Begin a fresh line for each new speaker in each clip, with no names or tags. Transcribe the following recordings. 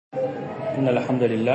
إن الحمد لله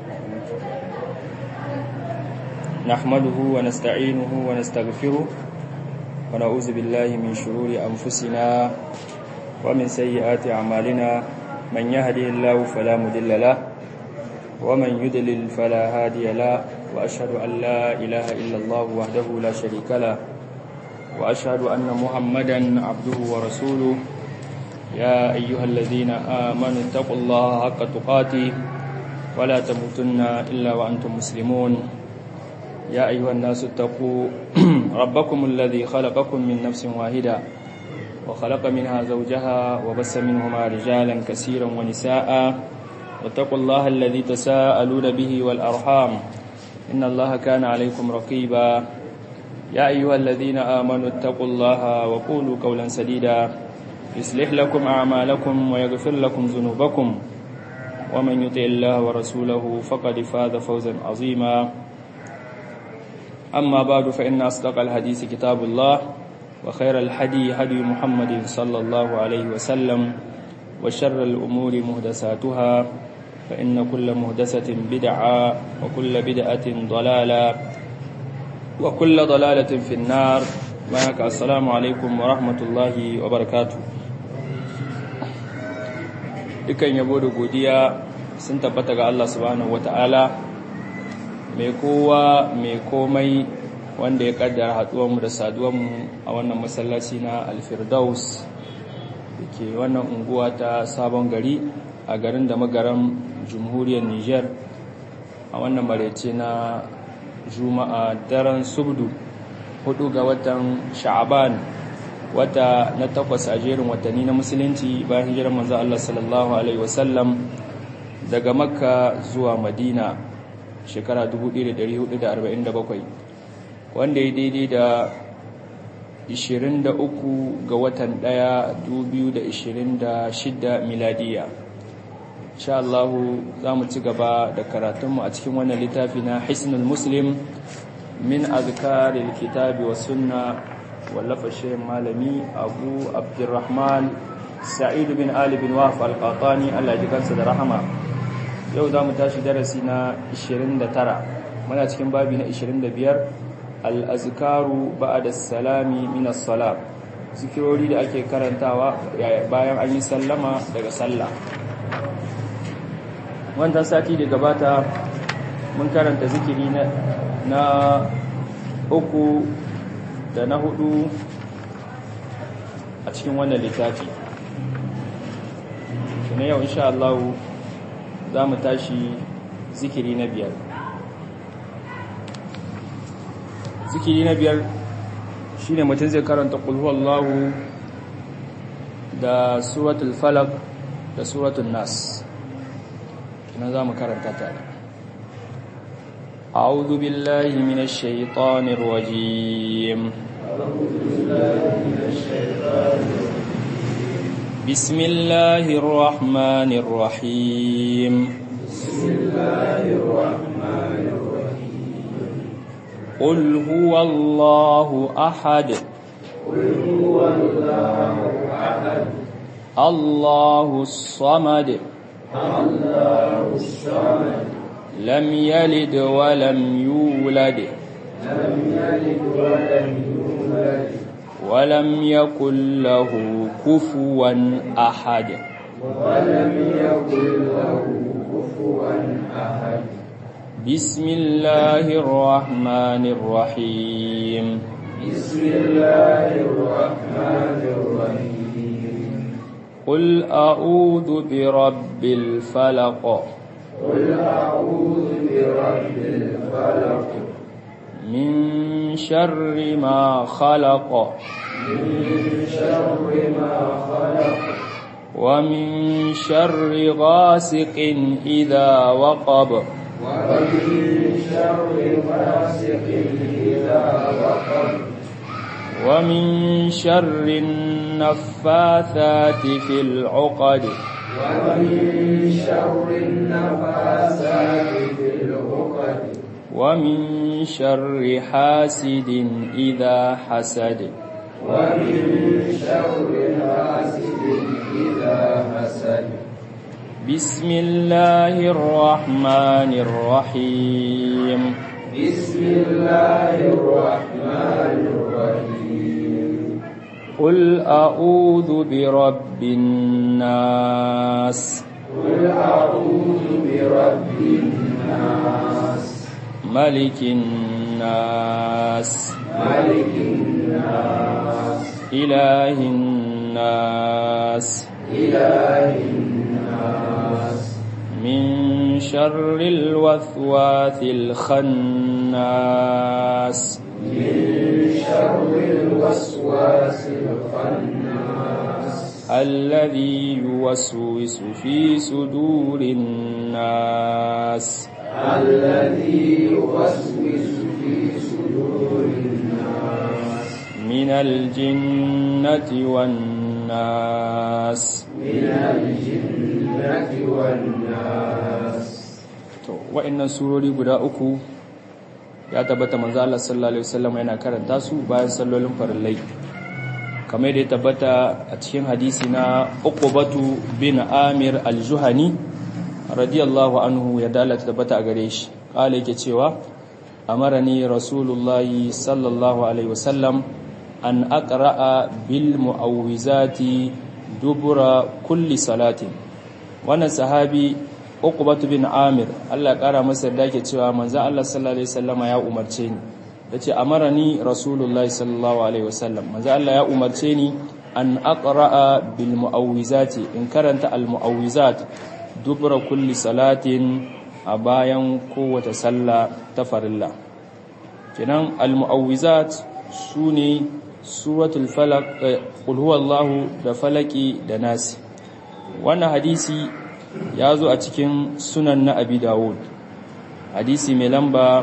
نحمده ونستعينه ونستغفره ونعوذ بالله من شرور أنفسنا ومن سيئات أعمالنا من يهدي الله فلا مضل له ومن يضلل فلا هادي له وأشهد أن لا إله إلا الله وحده لا شريك له وأشهد أن محمدا عبده ورسوله يا أيها الذين آمنوا اتقوا الله حق تقاته ولا تموتن إلا وأنتم مسلمون يا أيها الناس اتقوا ربكم الذي خلقكم من نفس واحدة وخلق منها زوجها وبس منهما رجالا كثيرا ونساء واتقوا الله الذي تساءلون به والأرحام إن الله كان عليكم رقيبا يا أيها الذين آمنوا اتقوا الله وقولوا قولا سديدا يصلح لكم أعمالكم ويغفر لكم ذنوبكم ومن يطع الله ورسوله فقد فاز فوزا عظيما أما بعد فإن أصدق الحديث كتاب الله وخير الحدي هدي محمد صلى الله عليه وسلم وشر الأمور مهدساتها فإن كل مهدسة بدعة وكل بدعة ضلالة وكل ضلالة في النار معك السلام عليكم ورحمة الله وبركاته dukan yabo da godiya sun tabbata ga Allah subhanahu wata'ala mai kowa mai komai wanda ya kaddara haduwanmu da saduwanmu a wannan masallaci na alfirdaus da ke wannan unguwa ta sabon gari a garin da magaran jamhuriyar niger a wannan marece na juma'a daren subdu hudu ga watan sha'aban wata na takwas a jerin watanni na musulunci bayan hijirar manzo Allah sallallahu alaihi wasallam daga makka zuwa madina shekara 1447 wanda ya daidai da 23 ga watan 1 2026 miladiya insha Allah za mu ci gaba da karatunmu a cikin wannan littafi na hisnul muslim min azkaril kitabi wa sunna wallafa shirin malami abu abdurrahman sa'idu bin ali bin wahf al-qatani Allah ya kansa da rahama yau za mu tashi darasi na 29 muna cikin babi na 25 al-azkaru ba'da salami min as-salat zikirori da ake karantawa bayan an yi sallama daga sallah wannan sati da gabata mun karanta zikiri na na uku da na hudu a cikin wannan littafi na yau insha Allah za mu tashi zikiri na biyar zikiri na biyar shine mutum zai karanta kulhuwallahu da suratul falak da suratul nas na za mu karanta tare أعوذ بالله من الشيطان الرجيم بسم الله الرحمن الرحيم
بسم الله الرحمن الرحيم
قل هو الله أحد
قل هو الله أحد
الله الصمد
الله الصمد
لم يلد ولم يولد
لم يلد ولم يولد
ولم يكن له كفوا أحد
ولم يكن له كفوا أحد
بسم الله الرحمن الرحيم
بسم الله الرحمن الرحيم
قل أعوذ برب الفلق
قل أعوذ برب الفلق
من شر ما خلق
من شر ما خلق
ومن شر غاسق إذا وقب
ومن شر غاسق إذا وقب
ومن شر النفاثات في العقد
ومن شر النفاسات في العقد
ومن شر حاسد إذا حسد
ومن شر حاسد إذا حسد
بسم الله الرحمن الرحيم
بسم الله الرحمن الرحيم
قل أعوذ برب الناس
قل أعوذ برب الناس
ملك الناس
ملك الناس
إله الناس
إله الناس
من شر الوسواس الخناس
من شر الوسواس الخناس
الذي يوسوس في صدور الناس
الذي يوسوس في صدور الناس
من الجنة والناس
من الجنة والناس
to wa'annan surori guda uku ya tabbata manzo Allah sallallahu alaihi wasallam yana karanta su bayan sallolin farillai kamar da ya tabbata a cikin hadisi na Uqbatu bin Amir al-Juhani radiyallahu anhu ya dalata tabbata a gare shi kale yake cewa amarani rasulullahi sallallahu alaihi wasallam an aqra'a bil mu'awwizati dubura kulli salatin wannan sahabi Uqbatu bin Amir Allah ya kara masa da yake cewa manzon Allah sallallahu alaihi wasallama ya umarce ni yace amarani rasulullahi sallallahu alaihi wasallam manzon Allah ya umarce ni an aqra'a bil mu'awwizati in karanta al mu'awwizat dubra kulli salatin a bayan kowace sallah ta farilla kenan al mu'awwizat sune suratul falaq qul huwallahu da falaki da nasi wannan hadisi ya zo a cikin sunan na abi dawud hadisi mai lamba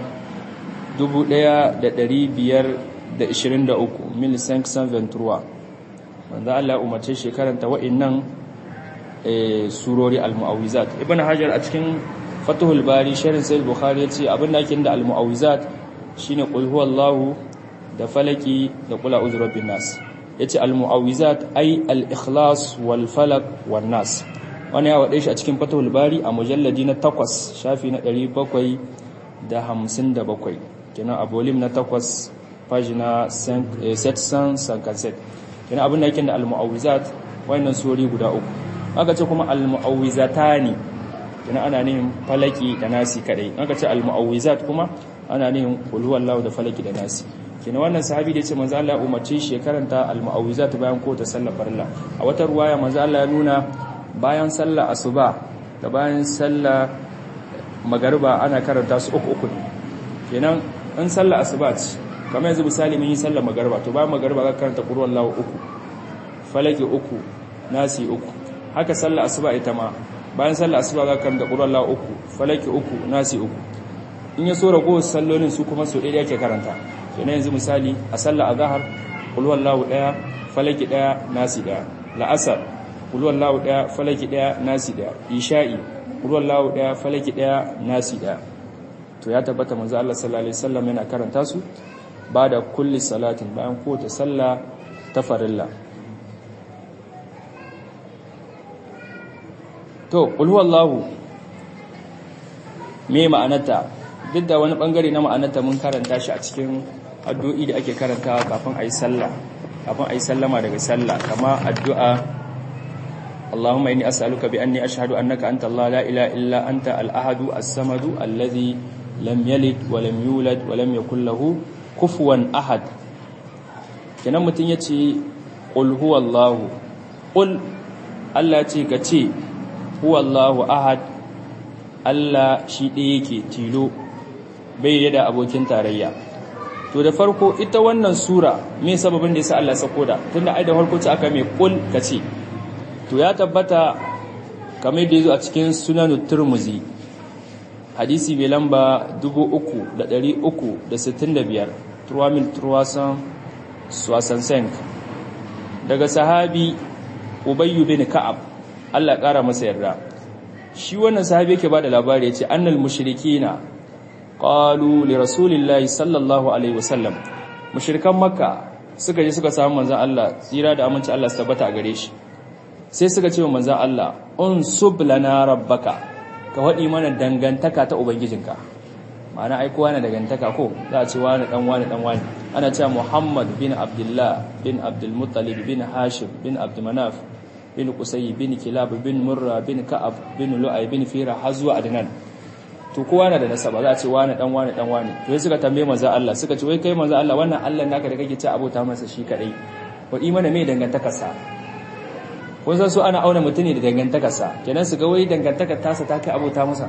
1523 milisan ventura wanda Allah umarce shekaranta wa'innan surori al-mu'awizat ibn hajar a cikin fatuhul bari sharin sai bukhari ya ce abinda ake da al-mu'awizat shine qul huwallahu da falaki da qul a'udhu birabbin nas yace al-mu'awizat ay al-ikhlas wal falaq wan nas wani ya waɗe shi a cikin fatahul bari a mujalladi na takwas shafi na ɗari bakwai da hamsin da bakwai kenan a bolim na takwas pagina setsan sankanset kenan abin da yake da al-mu'awizat wannan sori guda uku aka ce kuma al-mu'awizatani kenan ana nihin falaki da nasi kadai aka ce al-mu'awizat kuma ana nihin qul huwallahu da falaki da nasi kenan wannan sahabi da yace manzo Allah ya umarce shi karanta al-mu'awizat bayan ko ta sallar farilla a wata ruwaya manzo Allah ya nuna bayan sallah asuba da bayan sallah magariba ana karanta su uku uku kenan in sallah asuba ce kamar yanzu misali mun yi sallah magariba to bayan magariba za ka karanta qur'an lahu uku falaki uku nasi uku haka sallah asuba ita ma bayan sallah asuba za ka karanta qur'an lahu uku falaki uku nasi uku in ya so rago sallolin su kuma su ɗaya yake karanta kenan yanzu misali a sallah azhar qul huwallahu daya falaki daya nasi daya la'asar kulwallahu daya falaki daya nasi daya isha'i kulwallahu daya falaki daya nasi daya to ya tabbata manzo Allah sallallahu alaihi wasallam yana karanta su bada kulli salatin bayan kowace sallah ta farilla to qul huwallahu me ma'anarta duk da wani bangare na ma'anarta mun karanta shi a cikin addu'o'i da ake karantawa kafin ayi sallah kafin ayi sallama daga sallah kama addu'a اللهم إني أسألك بأني أشهد أنك أنت الله لا إله إلا أنت الأحد الصمد الذي لم يلد ولم يولد ولم يكن له كفوا أحد kenan mutum ya ce ƙul huwallahu ƙul Allah ce ka ce huwallahu ahad Allah shi ɗaya yake tilo bai da abokin tarayya to da farko ita wannan sura me sababin da yasa Allah sako da tunda ai da farko ce aka mai ƙul ka ce to ya tabbata kamar da yazo a cikin sunanut turmuzi hadisi mai lamba 3365 turwamil turwasan swasansenk daga sahabi ubayyu bin ka'ab Allah ƙara masa yarda shi wannan sahabi yake bada labari yace annal mushrikina qalu li rasulillahi sallallahu alaihi wasallam mushrikan makka suka je suka samu manzon Allah tsira da aminci Allah su tabbata a gare shi sai suka ce wa manzan Allah unsub lana rabbaka ka waɗi mana dangantaka ta ubangijinka ma'ana ai kowa na dangantaka ko za a ce wani dan wani dan wani ana cewa Muhammad bin Abdullah bin Abdul Muttalib bin Hashim bin Abdul Manaf bin Qusay bin Kilab bin Murra bin Ka'ab bin Lu'ay bin Fira har zuwa Adnan to kowa na da nasaba za a ce wani dan wani dan wani to sai suka tambaye manzo Allah suka ce wai kai manzo Allah wannan Allah naka da kake ci abota masa shi kadai wa imana me dangantakar sa kun san su ana auna mutune da dangantakar sa kenan su ga wai dangantakar tasa ta kai abota masa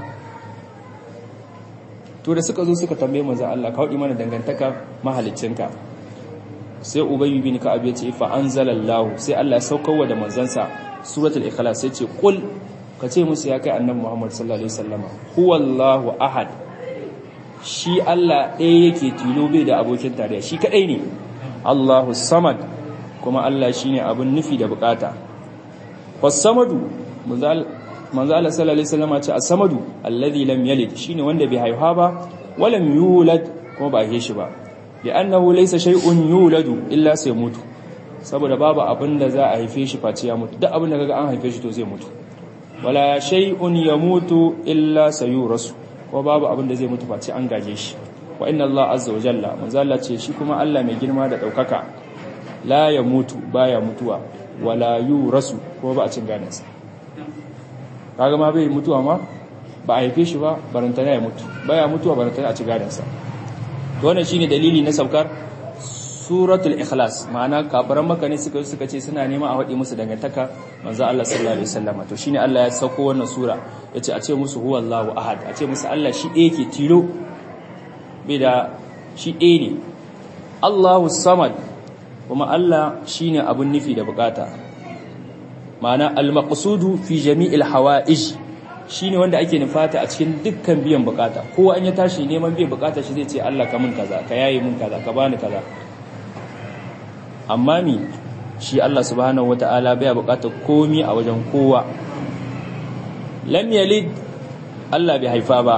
to da suka zo suka tambaye manzo Allah ka wadi mana dangantakar mahaliccinka sai ubayy bin ka'ab ya ce fa anzalallahu sai Allah ya saukarwa da manzansa suratul ikhlas sai ce qul ka ce musu ya kai annabi Muhammad sallallahu alaihi wasallama huwallahu ahad shi Allah ɗaya yake tilo bai da abokin tarayya shi kadai ne Allahu samad kuma Allah shine abin nufi da bukata was-samadu manzo Allah sallallahu alaihi wasallama ce as-samadu alladhi lam yalid shine wanda bai haihuwa ba walam yulad kuma ba haife shi ba li'annahu laysa shay'un yuladu illa sai mutu saboda babu abin da za a haife shi face ya mutu duk abin da kaga an haife shi to zai mutu wala shay'un yamutu illa sayurasu ko babu abin da zai mutu face an gaje shi wa inna Allah azza wa jalla manzo Allah ce shi kuma Allah mai girma da daukaka la yamutu baya mutuwa wala yurasu ko ba a cin gadansa kaga ma bai mutuwa ma ba a haife shi ba barantana ya mutu baya mutuwa barantana a ci gadansa to wannan shine dalili na saukar suratul ikhlas ma'ana kafiran maka ne suka suka ce suna nema a wadi musu dangantaka manzo Allah sallallahu alaihi wasallam to shine Allah ya sauko wannan sura yace a ce musu huwallahu ahad a ce musu Allah shi ɗaya ke tilo bai da shi ɗaya ne Allahu samad kuma Allah shine abun nufi da bukata ma'ana al-maqsudu fi jami'il hawa'ij shine wanda ake nufata a cikin dukkan biyan bukata kowa an ya tashi neman biyan bukata shi zai ce Allah ka mun kaza ka yaye mun kaza ka bani kaza amma mi shi Allah subhanahu wata'ala bai bukatar komi a wajen kowa lam yalid Allah bai haifa ba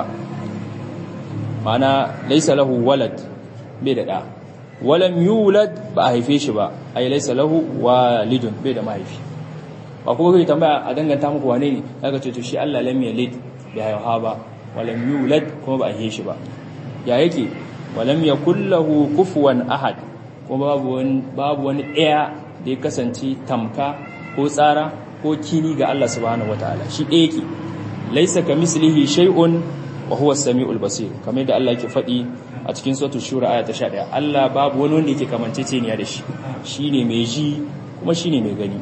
mana laysa lahu walad bai da da walam yulad ba a haife shi ba ay laysa lahu walidun bai da mahaifi ba kuma kai tambaya a danganta muku wane ne kaga ce to shi Allah lam yalid bai haifa ba walam yulad kuma ba a haife shi ba ya yake walam yakul lahu kufuwan ahad kuma babu wani babu wani ɗaya da ya kasance tamka ko tsara ko kini ga Allah subhanahu wataala shi ɗaya yake laisa kamislihi shay'un wa huwa as-sami'ul basir kamar da Allah yake faɗi a cikin suratul shura aya ta 11 Allah babu wani wanda yake kamanceceniya da shi shine mai ji kuma shine mai gani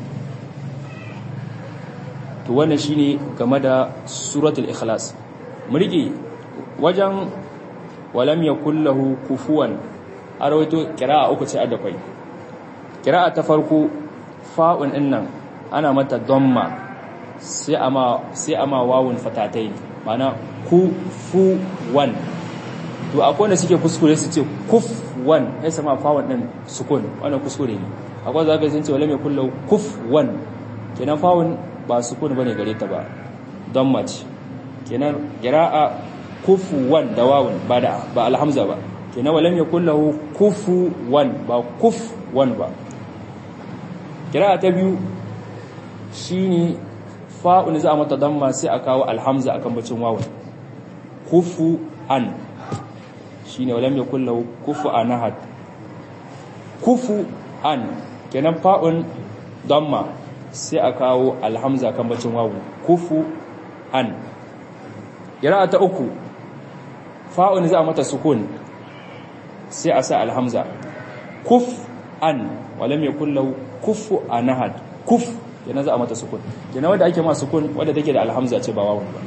to wannan shine game da suratul ikhlas mu rike wajen walam yakul lahu kufuwan a rawaito kira'a uku ce da kwai kira'a ta farko fa'un din nan ana mata damma sai ama sai ama wawun fatatai mana ku fu wan to akwai wanda suke kuskure su ce kuf wan sai sama fa'un din sukun wannan kuskure ne akwai zaka sun ce wala mai kullu kuf wan kenan fa'un ba sukun bane gare ta ba damma ce kenan kira'a kufu wan da wawun ba da ba alhamza ba kenan walam yakul lahu kufuwan ba kufwan ba kira ta biyu shine fa'un za a mata damma sai a kawo alhamza akan bacin wawan kufuan shine walam yakul lahu kufuan ahad kufuan kenan fa'un damma sai a kawo alhamza akan bacin wawan kufuan kira ta uku fa'un za a mata sukun sai a sa alhamza kuf an walam yakul lahu kufu anahad kuf yana za a mata sukun yana wanda ake ma sukun wanda take da alhamza ce ba wawun ba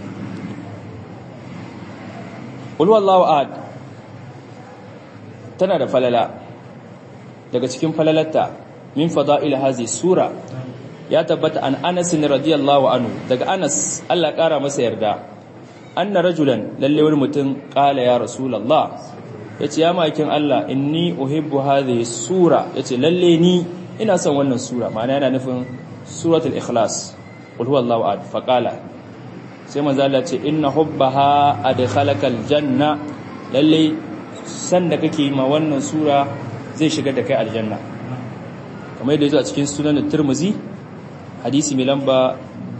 qul wallahu ahad tana da falala daga cikin falalarta min fada'il hazi sura ya tabbata an Anas radiyallahu anhu daga Anas Allah kara masa yarda anna rajulan lalle wani mutum qala ya rasulullah yace ya makin Allah inni uhibbu hadhihi sura yace lalle ni ina son wannan sura ma'ana yana nufin suratul ikhlas qul huwallahu ahad faqala sai manzo Allah ce inna hubbaha adkhalakal janna lalle san da kake ma wannan sura zai shigar da kai aljanna kamar yadda yazo a cikin sunan Tirmidhi hadisi mai lamba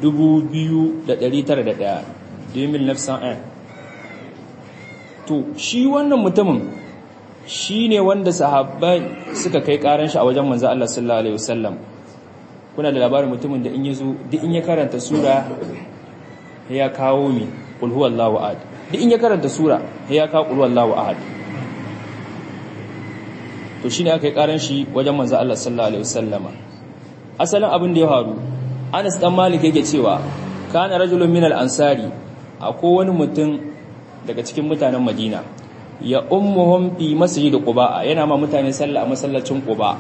2901 2009 to shi wannan mutumin shi ne wanda sahabbai suka kai karan shi a wajen manzo Allah sallallahu alaihi wasallam kuna da labarin mutumin da in yazo duk in ya karanta sura ya kawo mi qul huwallahu ahad duk in ya karanta sura ya kawo qul huwallahu ahad to shine aka yi karan shi wajen manzo Allah sallallahu alaihi wasallama asalin abin da ya faru Anas dan Malik yake cewa kana rajulun minal ansari akwai wani mutum daga cikin mutanen Madina ya ummuhum fi masjid Quba yana ma mutane sallah a masallacin Quba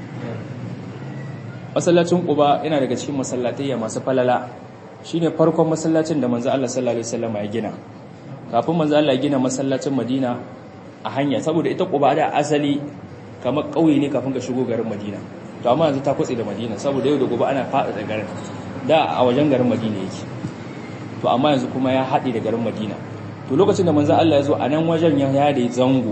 masallacin Quba yana daga cikin masallatai masu falala shine farkon masallacin da manzo Allah sallallahu alaihi wasallam ya gina kafin manzo Allah ya gina masallacin Madina a hanya saboda ita Quba da asali kamar kauye ne kafin ka shigo garin Madina to amma yanzu ta kwatse da Madina saboda yau da gobe ana fada da garin da a wajen garin Madina yake to amma yanzu kuma ya haɗe da garin Madina to lokacin da manzo Allah ya zo a nan wajen ya yada zango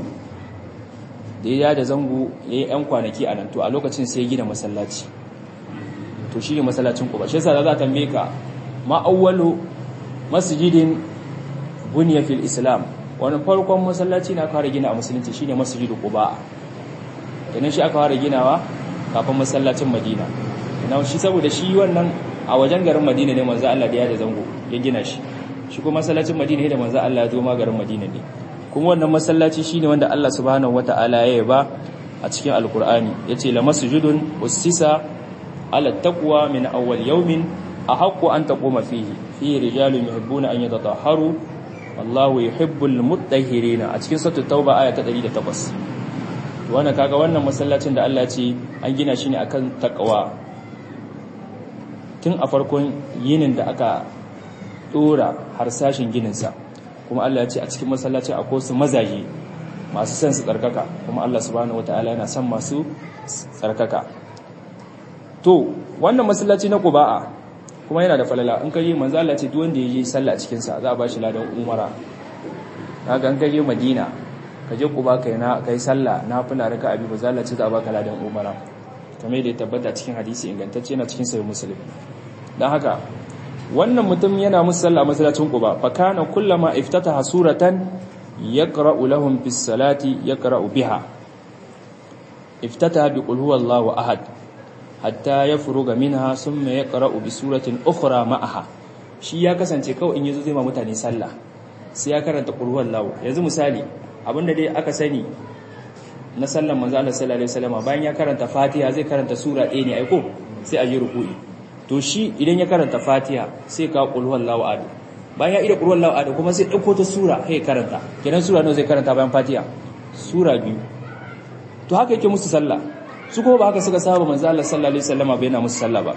da ya yada zango yayi yan kwanaki a nan to a lokacin sai ya gina masallaci to shine masallacin Quba shi yasa za ta tambaye ka ma awwalu masjidin bunya fil islam wani farkon masallaci na fara gina a musulunci shine masjidu Quba kenan shi aka fara ginawa kafin masallacin Madina ina shi saboda shi wannan a wajen garin Madina ne manzo Allah da ya da zango ya gina shi shi kuma masallacin Madina ne da manzo Allah ya zo ma garin Madina ne kuma wannan masallaci shine wanda Allah subhanahu wataala ya yaba a cikin alkur'ani yace la masjidun ussisa ala taqwa min awwal yawmin ahaqqu an taquma fihi fihi rijalun yuhibbuna an yatatahharu wallahu yuhibbul mutahhirin a cikin suratul tauba aya ta 108 wannan kaga wannan masallacin da Allah ce an gina shi ne akan takawa tun a farkon yinin da aka dora harsashin gininsa kuma Allah ya ce a cikin masallacin akwai su mazaje masu son su tsarkaka kuma Allah subhanahu wataala yana son masu tsarkaka to wannan masallaci na Quba'a kuma yana da falala in kaje manzo Allah ce duk wanda ya je sallah cikin sa za a ba shi ladan umara kaga in kaje Madina ka je kuba kai na kai sallah na fula raka abi ba zalla ce za a baka ladan umara kamar da ya tabbata cikin hadisi ingantacce na cikin sahih muslim dan haka wannan mutum yana musu sallah masallacin quba fa kana kullama iftataha suratan yaqra'u lahum bis salati yaqra'u biha iftataha bi qul huwallahu ahad hatta yafruga minha thumma yaqra'u bi suratin ukhra ma'aha shi ya kasance kawai in yazo zai ma mutane sallah sai ya karanta qul huwallahu yanzu misali abinda dai aka sani na sallan manzo Allah sallallahu alaihi wasallam bayan ya karanta Fatiha zai karanta sura ɗaya ne aiko sai a yi ruku'i to shi idan ya karanta Fatiha sai ka qul huwallahu ahad bayan ya ida qul huwallahu ahad kuma sai dauko ta sura sai karanta kenan sura nawa zai karanta bayan Fatiha sura biyu to haka yake musu sallah su kuma ba haka suka saba manzo Allah sallallahu alaihi wasallam bai yana musu sallah ba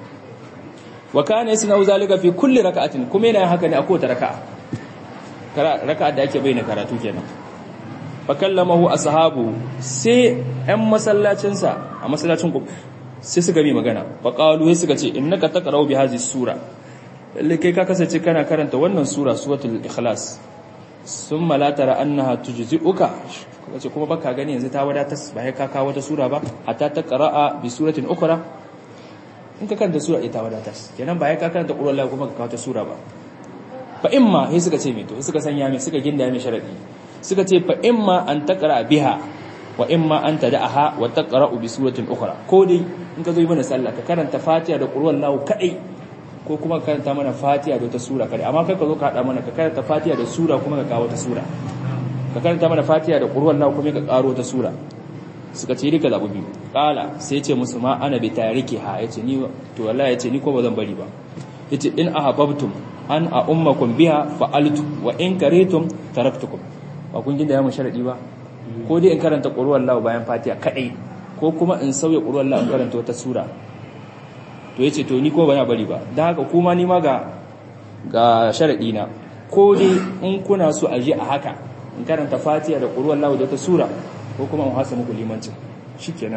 wa kana yasna'u zalika fi kulli raka'atin kuma yana haka ne a kowace raka'a raka'a da ake bayyana karatu kenan fakallamahu ashabu sai ɗan masallacinsa a masallacin ku sai suka bi magana faqalu sai suka ce innaka taqra'u bi hadhihi sura lalle kai ka kasance kana karanta wannan sura suratul ikhlas summa la tara annaha tujzi'uka kace kuma baka gani yanzu ta wadatar ba kai ka kawo wata sura ba hatta taqra'a bi suratin ukhra in ka karanta sura ita wadatar kenan ba kai ka karanta qur'an kuma ka kawo ta sura ba fa imma sai suka ce me to suka sanya me suka ginda me sharadi suka ce fa imma an taqra biha wa imma an tad'aha wa taqra bi suratin ukhra ko dai in ka zo yi mana sallah ka karanta fatiha da qur'an lahu kadai ko kuma ka karanta mana fatiha da wata sura kadai amma kai ka zo ka hada mana ka karanta fatiha da sura kuma ka kawo ta sura ka karanta mana fatiha da qur'an lahu kuma ka karo ta sura suka ce rika zabu biyu kala sai ce musu ma ana bi tarikiha yace ni to wallahi yace ni ko ba zan bari ba yace in ahabbtum an a ummakum biha fa'altu wa in karitum taraktukum ba kun ginda ya mu sharadi ba ko dai in karanta qur'an Allah bayan Fatiha kadai ko kuma in sauya qur'an Allah in karanta wata sura to yace to ni ko ba na bari ba dan haka kuma ni ma ga ga sharadi na ko dai in kuna so a je a haka in karanta Fatiha da qur'an Allah da wata sura ko kuma in hasa muku limancin shikenan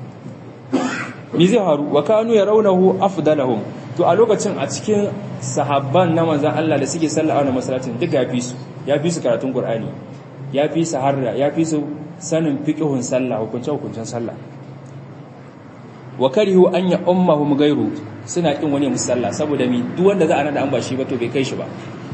mi zai haru wa kanu yarawnahu afdalahum to a lokacin a cikin sahabban na manzan Allah da suke sallah a wannan masallacin duk ya fi su ya fi su karatun Qur'ani ya fi su harra ya fi su sanin fiqhun sallah hukunce hukuncen sallah wa karihu an ya ummahum gairu suna kin wani musalla saboda mi duk wanda za a nada an ba shi ba to bai kai shi ba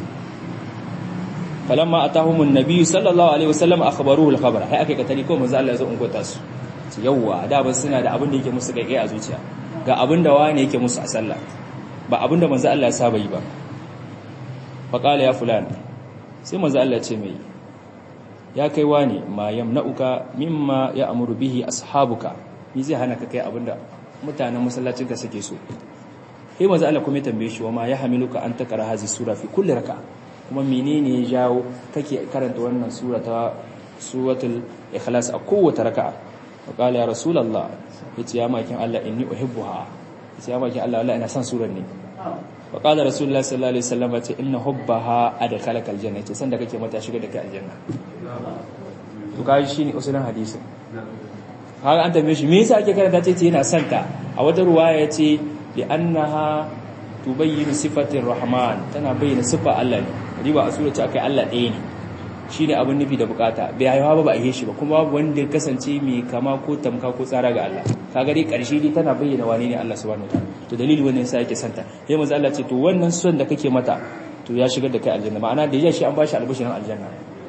falamma atahumun nabiyyu sallallahu alaihi wasallam akhbaruhu al-khabara hay aka katari ko manzo Allah ya zo in gota su yawwa da ban suna da abin da yake musu kai a zuciya ga abin da wani yake musu a sallah ba abin da manzo Allah ya saba yi ba fa qala ya fulan sai manzo Allah ya ce mai ya kai wani ma yamna'uka mimma ya'muru bihi ashabuka ni zai hana ka kai abin da mutanen masallacin ka suke so sai manzo Allah kuma ya tambaye shi wa ma yahmiluka an takara hazi sura fi kulli raka'a kuma menene ya jawo kake karanta wannan sura ta suratul ikhlas a kowace raka'a wa qala ya rasulullah yace ya makin Allah inni uhibbuha yace ya makin Allah Allah ina son surar ne wa qala rasulullah sallallahu alaihi wasallam yace inna hubbaha adkhalaka aljanna yace sanda kake mata shiga da kai aljanna to kai shine usulin hadisi haka an tambaye shi me yasa ake karanta ce yana son ta a wata ruwaya yace li annaha tubayyinu sifatir rahman tana bayyana sifa Allah ne riba a sura ce akai Allah ɗaya ne shine abin nufi da bukata bai haihuwa ba ba a shi ba kuma babu wanda ya kasance mai kama ko tamka ko tsara ga Allah kaga dai karshe dai tana bayyana wane ne Allah subhanahu wataala to dalili wannan yasa yake santa sai manzo Allah ce to wannan son da kake mata to ya shigar da kai aljanna ma'ana da ya shi an bashi albishirin aljanna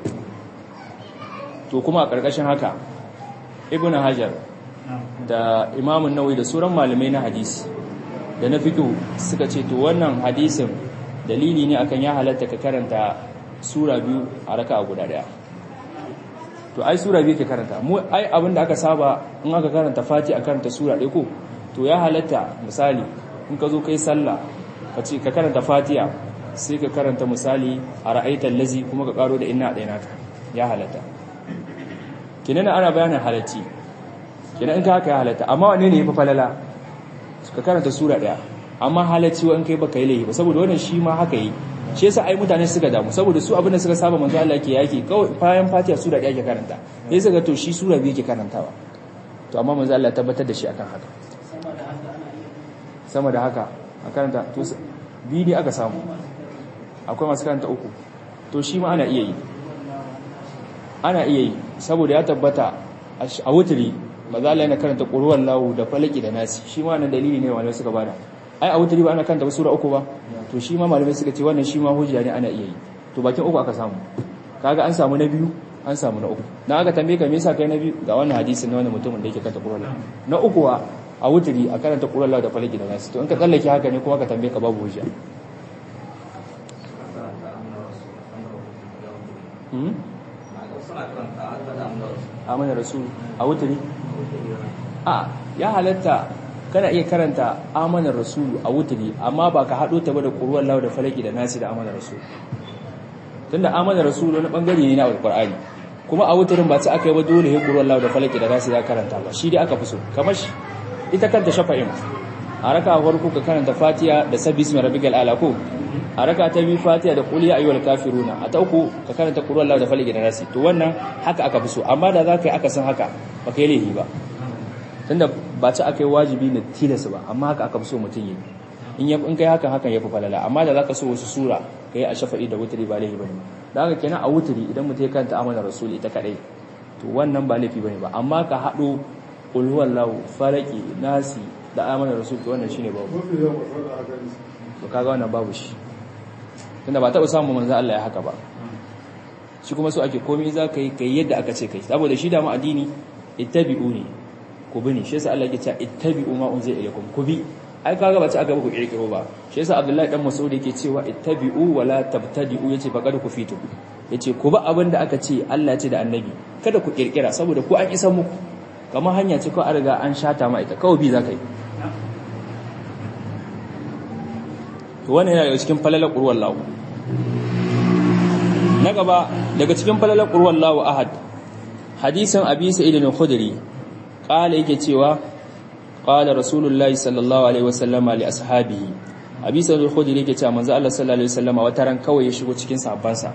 to kuma a karkashin haka ibnu hajar da imamu nawawi da sauran malamai na hadisi da na fiqh suka ce to wannan hadisin dalili ne akan ya halatta ka karanta sura biyu a raka guda daya to ai sura biyu ke karanta mu ai abinda aka saba in aka karanta fati a karanta sura ɗaya ko to ya halatta misali in ka zo kai sallah ka ce ka karanta fatiha sai ka karanta misali a ra'aitar lazi kuma ka karo da inna ɗaya naka ya halatta kinan ana bayanin halacci kinan in ka haka ya halatta amma wane ne ya fi falala ka karanta sura ɗaya amma halacci wa in kai baka yi laifi ba saboda wannan shi ma haka yi shi yasa ai mutane suka damu saboda su abin da suka saba manzo Allah ke yaki kawai bayan Fatiha sura ɗaya ke karanta sai suka to shi sura biyu ke karantawa to amma manzo Allah ya tabbatar da shi akan haka sama da haka a karanta to biyu ne aka samu akwai masu karanta uku to shi ma ana iya yi ana iya yi saboda ya tabbata a wuturi manzo Allah yana karanta qur'an lahu da falaki da nasi shi ma nan dalili ne wanda suka bada ai a wuturi ba ana karanta sura uku ba to shi ma malamai suka ce wannan shi ma hujja ne ana iya yi to bakin uku aka samu kaga an samu na biyu an samu na uku dan aka tambaye ka me yasa kai na biyu ga wannan hadisi na wannan mutumin da yake karanta qur'an na uku wa a wuturi a karanta qur'an lahu da falaki da nasi to in ka tsallake haka ne kuma ka tambaye ka babu hujja amana rasul a wuturi a ya halatta kana iya karanta amanar rasulu a wuturi amma ba ka haɗo ta ba da ƙuruwar lawa da falaki da nasi da amanar rasulu tunda amanar rasulu wani ɓangare ne na alƙur'ani kuma a wuturin ba ta aka yi ba dole ya ƙuruwar lawa da falaki da nasi za karanta ba shi dai aka fi so kamar shi ita kanta shafa'in a raka farko ka karanta fatiya da sabbi ismi rabbikal ala ko a raka ta biyu fatiya da qul ya ayyuhal kafiruna a ta uku ka karanta qul huwallahu da falaki da nasi to wannan haka aka fi so amma da za ka yi aka san haka ba ka yi laifi ba tunda ba ci aka yi wajibi na tilasa ba amma haka aka fi so mutum yi in ya in kai haka hakan yafi falala amma da zaka so wasu sura kai a shafa'i da wutri ba laifi bane da haka kenan a wutri idan mutum ya kanta amana rasuli ita kadai to wannan ba laifi bane ba amma ka hado qul huwallahu falaki nasi da amana rasul to wannan shine babu to kaga wannan babu shi tunda ba taɓa samun manzo Allah ya haka ba shi kuma so ake komai za ka yi kai yadda aka ce kai saboda shi da mu addini ittabi'u ne ku bi ne shi yasa Allah ya ce ittabi'u ma unzila ilaykum ku bi ai kaga ba ci aka ku kirkiro ba shi yasa Abdullahi dan Mas'ud yake cewa ittabi'u wa la tabtadi'u yace faqad ku fitu yace ku ba abin da aka ce Allah ya ce da annabi kada ku kirkira saboda ku an isa muku kamar hanya ce ko an riga an shata ma ita kawai bi za ka yi to wannan yana daga cikin falalar qur'an lahu na gaba daga cikin falalar qur'an lahu ahad hadisin abi sa'id al-khudri qala yake cewa qala rasulullahi sallallahu alaihi wasallam li ashabihi abi sa'id al-khudri yake cewa manzo Allah sallallahu alaihi wasallam wata ran kawai ya shigo cikin sahabbansa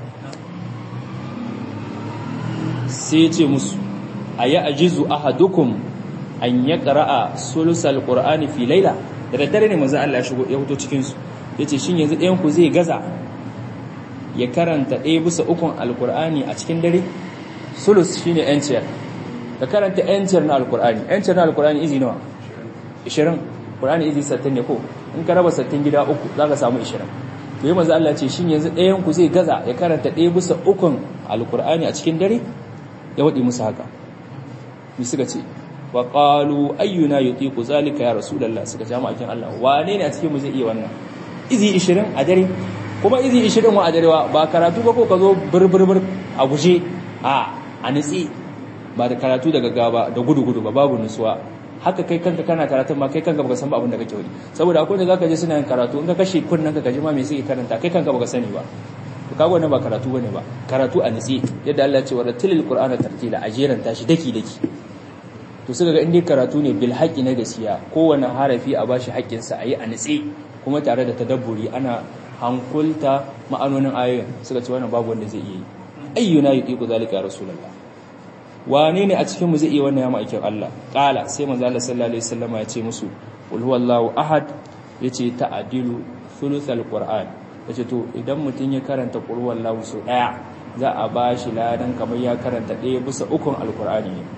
sai ya ce musu aya ajizu ahadukum an yaqra'a sulusal qur'ani fi layla da daddare ne manzo Allah ya shigo ya fito cikin su yace shin yanzu ɗayan ku zai gaza ya karanta ɗaya bisa ukun alqur'ani a cikin dare sulus shine yanciyar ka karanta yanciyar na alqur'ani yanciyar na alqur'ani izi nawa 20 qur'ani izi 60 ne ko in ka raba sattin gida uku za ka samu ishirin to yi manzo Allah ce shin yanzu ɗayan ku zai gaza ya karanta ɗaya bisa ukun alkur'ani a cikin dare ya waɗi musu haka mi suka ce wa qalu ayyuna yutiqu zalika ya rasulullah suka ce mu akin Allah wane ne a cikin mu zai iya wannan izi 20 a dare kuma izi 20 wa a dare ba karatu ba ko ka zo burburbur a guje a a nitsi ba da karatu daga gaba da gudu gudu ba babu nutsuwa haka kai kanka kana karatun ma kai kanka baka san ba abin da kake wani saboda akwai da zaka je suna yin karatu in ka kashe kunnan ka kaji ma me suke karanta kai kanka baka sani ba to kaga wannan ba karatu bane ba karatu a nitsi yadda Allah ya ce wa ratilil qur'ana tartila a jeranta shi daki daki to suka ga indai karatu ne bil haqqi na gaskiya kowane harafi a bashi haƙƙin sa ayi a nitsi kuma tare da tadabburi ana hankulta ma'anonin ayoyin suka ce wannan babu wanda zai iya yi ayyuna yuqiqu zalika ya rasulullah wane ne a cikin mu zai iya wannan ya ma'aikin Allah qala sai manzo Allah sallallahu alaihi wasallam ya ce musu qul huwallahu ahad yace ta'dilu thuluthal qur'an yace to idan mutun ya karanta qul huwallahu so daya za a bashi ladan kamar ya karanta daya bisa ukun alqur'ani ne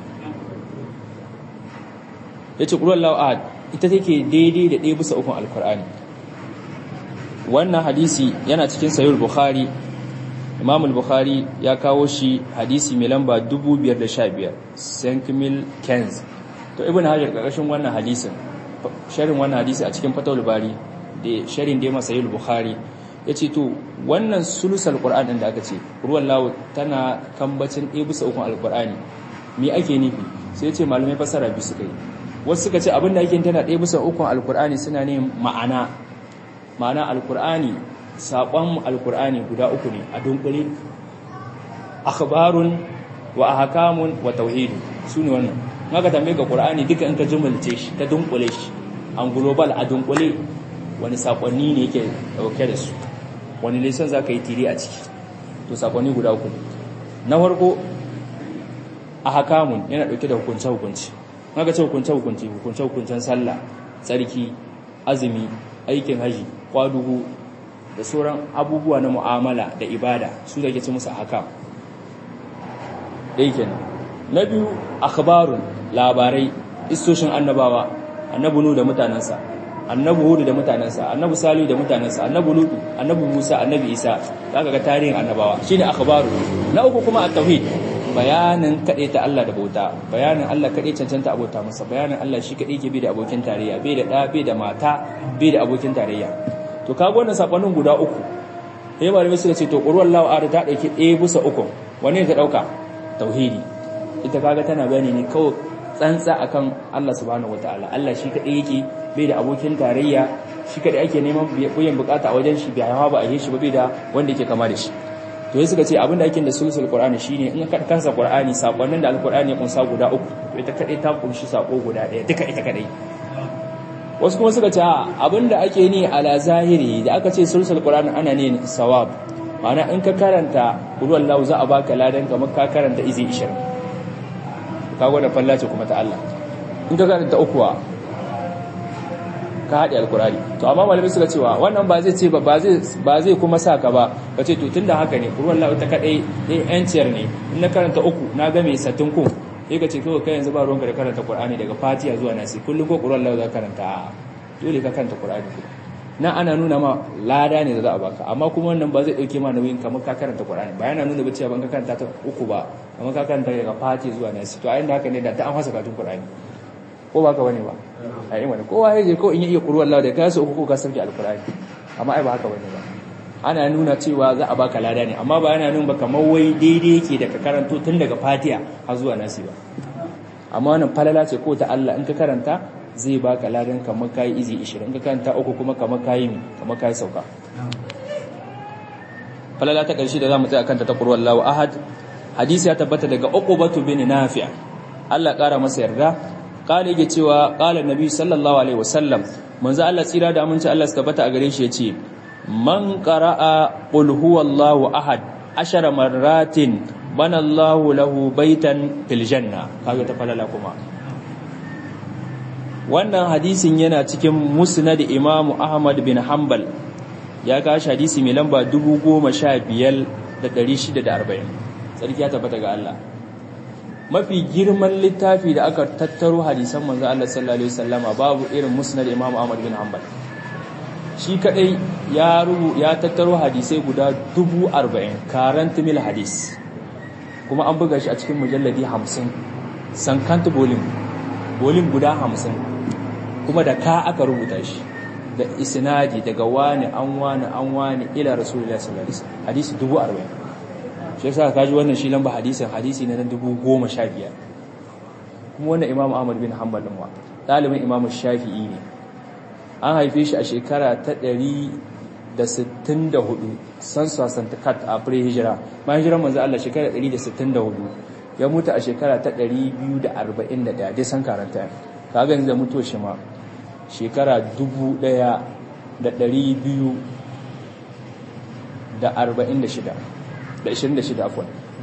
yace qul huwallahu ahad ita take daidai da daya bisa ukun alqur'ani wannan hadisi yana cikin sahih bukhari imam al-bukhari ya kawo shi hadisi mai lamba 515 sankimil kenz to ibn hajar karkashin wannan hadisin sharin wannan hadisi a cikin fatawul bari da sharin da ya masa yi bukhari ya ce to wannan sulusal qur'an din da aka ce ruwan lawo tana kambacin ɗaya bisa ukun alqur'ani me ake nufi sai ya ce malamai fasara bi suka yi wasu suka ce abinda ake tana ɗaya bisa ukun alqur'ani suna ne ma'ana ma'ana alqur'ani saƙon alkur'ani guda uku ne a dunkule akhbarun wa ahkamun wa tauhid su ne wannan maka tambaye ka qur'ani duka in ka jumulce shi ta dunkule shi an global a dunkule wani sakonni ne yake dauke da su wani lesson zaka yi tiri a ciki to sakonni guda uku na farko ahkamun yana dauke da hukunce hukunci maka ce hukunce hukunci hukunce hukuncen sallah tsarki azumi aikin haji kwadugu da sauran abubuwa na mu'amala da ibada su da ke ci musu haka ɗaya kenan na biyu akhbarun labarai istoshin annabawa annabi nu da mutanensa annabi hudu da mutanensa annabi salihu da mutanensa annabi lutu annabi musa annabi isa zaka ga tarihin annabawa shine akhbaru na uku kuma at-tauhid bayanin kaɗai ta Allah da bauta bayanin Allah kaɗai cancanta abota masa bayanin Allah shi kaɗai ke bi da abokin tarayya bai da ɗa bai da mata bai da abokin tarayya to kaga wannan sakonnin guda uku sai malamai suka ce to qur'an lawa ara ta dauki ɗaya bisa uku wanne ta dauka tauhidi ita kaga tana bayani ne kawai tsantsa akan Allah subhanahu wataala Allah shi kadai yake bai da abokin tarayya shi kadai ake neman biyan bukata a wajen shi bai hawa ba a yi shi ba bai da wanda yake kama da shi to sai suka ce abinda ake da sulsul qur'ani shine in ka kansa qur'ani sakonnin da alqur'ani ya kunsa guda uku to ita kadai ta kunshi sako guda daya duka ita kadai wasu kuma suka ce abinda ake ni ala zahiri da aka ce sulsul qur'ani ana ne sawab ma'ana in ka karanta ruwan lahu za a baka ladan kamar ka karanta izi 20 ka gwada fallace kuma ta Allah in ka karanta ukuwa ka haɗe alkurani to amma malamai suka cewa wannan ba zai ce ba ba zai kuma sa ka ba ka ce to tunda haka ne ruwan lahu ta kadai ɗaya yanciyar ne in na karanta uku na ga mai satin ku sai ka ce kawai kai yanzu ba ruwanka da karanta Qur'ani daga Fatiha zuwa Nasi kullum ko Qur'an Allah za ka karanta dole ka karanta Qur'ani na ana nuna ma lada ne da za a baka amma kuma wannan ba zai dauke ma nauyin kamar ka karanta Qur'ani ba yana nuna ba cewa ban ka karanta ta uku ba kamar ka karanta daga Fatiha zuwa Nasi to a inda haka ne da ta an fasa katun Qur'ani ko ba ka bane ba a yi wani kowa ya je ko in ya iya Qur'an Allah da ka su uku ko ka sauke Al-Qur'ani amma ai ba haka bane ba ana nuna cewa za a baka lada ne amma ba yana nuna ba kamar wai daidai yake da ka karanto tun daga fatiha har zuwa nasi ba amma wannan falala ce ko ta Allah in ka karanta zai baka ladan kamar kai izi 20 in ka karanta uku kuma kamar kai mi kamar kai sauka falala ta karshe da zamu tsaya kanta ta qur'an Allahu ahad hadisi ya tabbata daga uqbatu bin nafi' Allah kara masa yarda kale yake cewa qala nabi sallallahu alaihi wasallam manzo Allah tsira da aminci Allah suka bata a gare shi yace man qara'a qul huwallahu ahad ashara marratin bana Allahu lahu baitan fil janna kaga ta falala kuma wannan hadisin yana cikin musnad Imam Ahmad bin Hanbal ya kashi hadisi mai lamba 15640 sarki ya tabbata ga Allah mafi girman littafi da aka tattaro hadisan manzo Allah sallallahu alaihi wasallama babu irin musnad Imam Ahmad bin Hanbal shi kadai ya rubu ya tattaro hadisai guda dubu arba'in karant mil hadis kuma an buga shi a cikin mujalladi hamsin sankant bolin bolin guda hamsin kuma da ka aka rubuta shi da isnadi daga wani an wani an wani ila rasulullah sallallahu alaihi wasallam hadisi dubu arba'in shi yasa kaji wannan shi lamba hadisin hadisi na dubu goma sha biyar kuma wannan imam ahmad bin hanbal din wa ɗalibin imam shafi'i ne an haife shi a shekara ta 164 san sasanta kat a pre-hijira bayan hijirar manzo Allah shekara 164 ya mutu a shekara ta 241 dai san karanta kaga yanzu mutuwa shi ma shekara 1246 da 26 afwan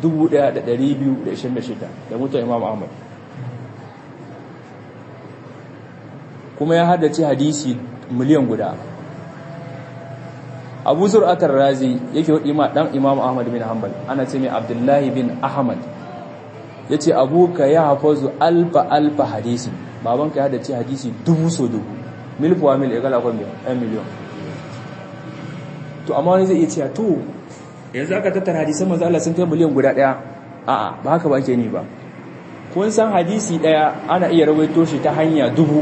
1226 da mutuwa imam ahmad kuma ya haddace hadisi miliyan guda abu zur'atar razi yake hudu ma dan imam ahmad bin hanbal ana ce mai abdullahi bin ahmad ya ce abuka ya hafazu alfa alfa hadisi babanka ya haddace hadisi dubu so dubu milfuwa mil ya gala kwan yan miliyon to amma wani zai iya cewa to yanzu aka tattara hadisan manzo Allah sun kai miliyan guda daya a'a ba haka ba ke ni ba kun san hadisi daya ana iya rawaito shi ta hanya dubu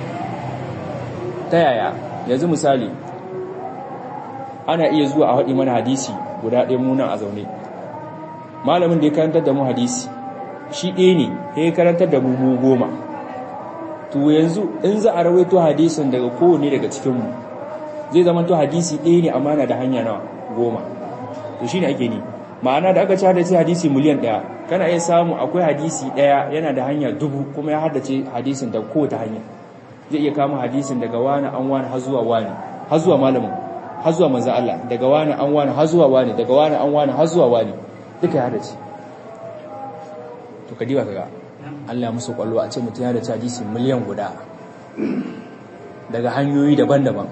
ta yaya yanzu misali ana iya zuwa a haɗi mana hadisi guda ɗaya munan a zaune malamin da ya karantar da mu hadisi shi ɗaya ne ya karantar da mu goma to yanzu in za a rawaito hadisin daga kowane daga cikinmu zai zama to hadisi ɗaya ne amma na da hanya na goma to shi ne ake ni ma'ana da aka ci haddace hadisi miliyan ɗaya kana iya samu akwai hadisi ɗaya yana da hanya dubu kuma ya haddace hadisin da kowace hanya zai iya kama hadisin daga wani an wani har zuwa wani har zuwa malamin har zuwa manzo Allah daga wani an wani har zuwa wani daga wani an wani har zuwa wani duka ya dace to ka diba kaga Allah musu kwallo a ce mutum ya dace hadisi miliyan guda daga hanyoyi daban-daban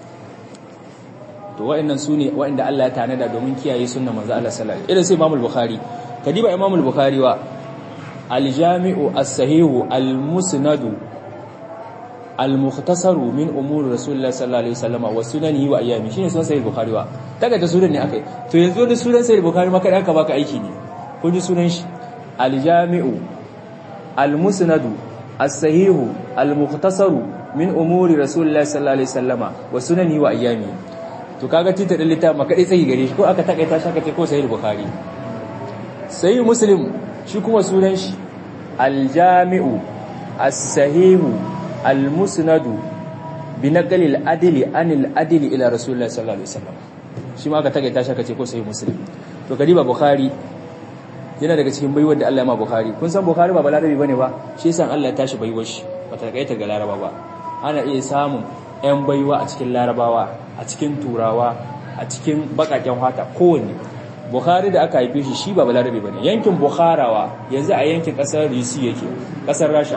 to wa'annan su ne wa'anda Allah ya tanada domin kiyaye sunnar manzo Allah sallallahu alaihi wasallam irin sai Imam al-Bukhari ka diba Imam al-Bukhari wa al-Jami'u as-Sahihu al-Musnadu al-mukhtasaru min umur rasulullah sallallahu alaihi wasallam wa sunanihi wa ayyami shine sunan sahih bukhari wa daga ta sunan ne akai to yanzu da sunan sahih bukhari ma kada aka baka aiki ne kun ji sunan shi al-jami'u al-musnadu as-sahihu al-mukhtasaru min umuri rasulullah sallallahu alaihi wasallam wa sunanihi wa ayyami to kaga tita da littafin maka dai tsayi gare shi ko aka takaita shi aka ce ko sahih bukhari sahih muslim shi kuma sunan shi al-jami'u as-sahihu al-musnadu bi naqli al-adli anil adli ila rasulullah sallallahu alaihi wasallam shi ma aka takaita shi aka ce ko sahih muslim to kadiba bukhari yana daga cikin baiwar da Allah ya ma bukhari kun san bukhari ba balarabi bane ba shi yasa Allah ya tashi baiwar shi ba ta kaita ga laraba ba ana iya samun ƴan baiwa a cikin larabawa a cikin turawa a cikin bakaken fata kowanne bukhari da aka haife shi shi ba balarabi bane yankin bukharawa yanzu a yankin kasar risi yake kasar rasha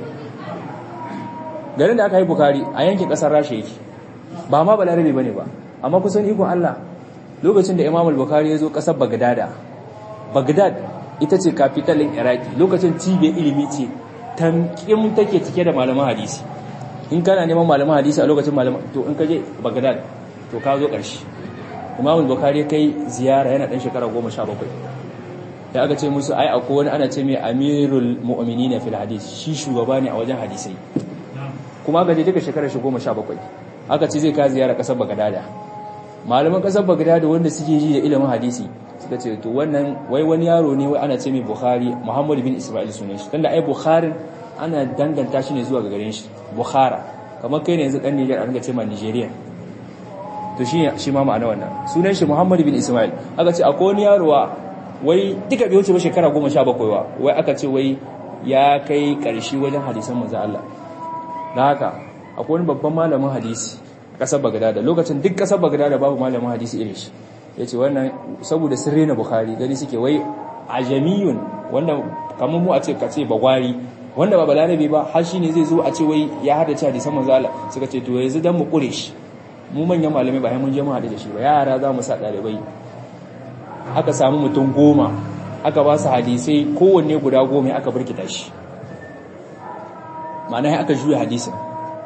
garin da aka yi bukhari a yankin kasar rasha yake ba ma balarabi bane ba amma kusan ikon Allah lokacin da imam al-bukhari ya zo kasar bagdada bagdad ita ce kafitalin iraki lokacin cibiyar ilimi ce tamkim take cike da malaman hadisi in kana neman malaman hadisi a lokacin malaman to in ka je bagdad to ka zo ƙarshe imam al-bukhari kai ziyara yana dan shekara 17 da aka ce musu ai akwai wani ana ce mai amirul mu'minina fil hadis shi shugaba ne a wajen hadisai kuma aka je duka shekara 17 aka ce zai ka ziyara kasar bagdad malaman kasar bagdad wanda suke ji da ilimin hadisi suka ce to wannan wai wani yaro ne wai ana ce mai bukhari muhammad bin isma'il sunan shi tunda ai bukhari ana danganta shi ne zuwa ga garin shi bukhara kamar kai ne yanzu dan niger an ga ce ma nigeria to shi shi ma ma'ana wannan sunan shi muhammad bin isma'il aka ce akwai wani yaro wai duka bai wuce ba shekara 17 wa wai aka ce wai ya kai karshe wajen hadisan manzo Allah dan haka akwai wani babban malamin hadisi kasar bagdad lokacin duk kasar bagdad babu malamin hadisi irin shi ya ce wannan saboda sun rena bukhari gani suke wai ajamiyun wanda kamar mu a ce ka ce bagwari wanda ba balarabe ba har shi ne zai zo a ce wai ya hada ci hadisan manzo Allah suka ce to yanzu dan mu kure shi mu manyan malamai ba mun je mu hada da shi ba yara za mu sa dalibai aka samu mutum goma aka ba su hadisai kowanne guda goma aka burkita shi ma'ana aka juya hadisin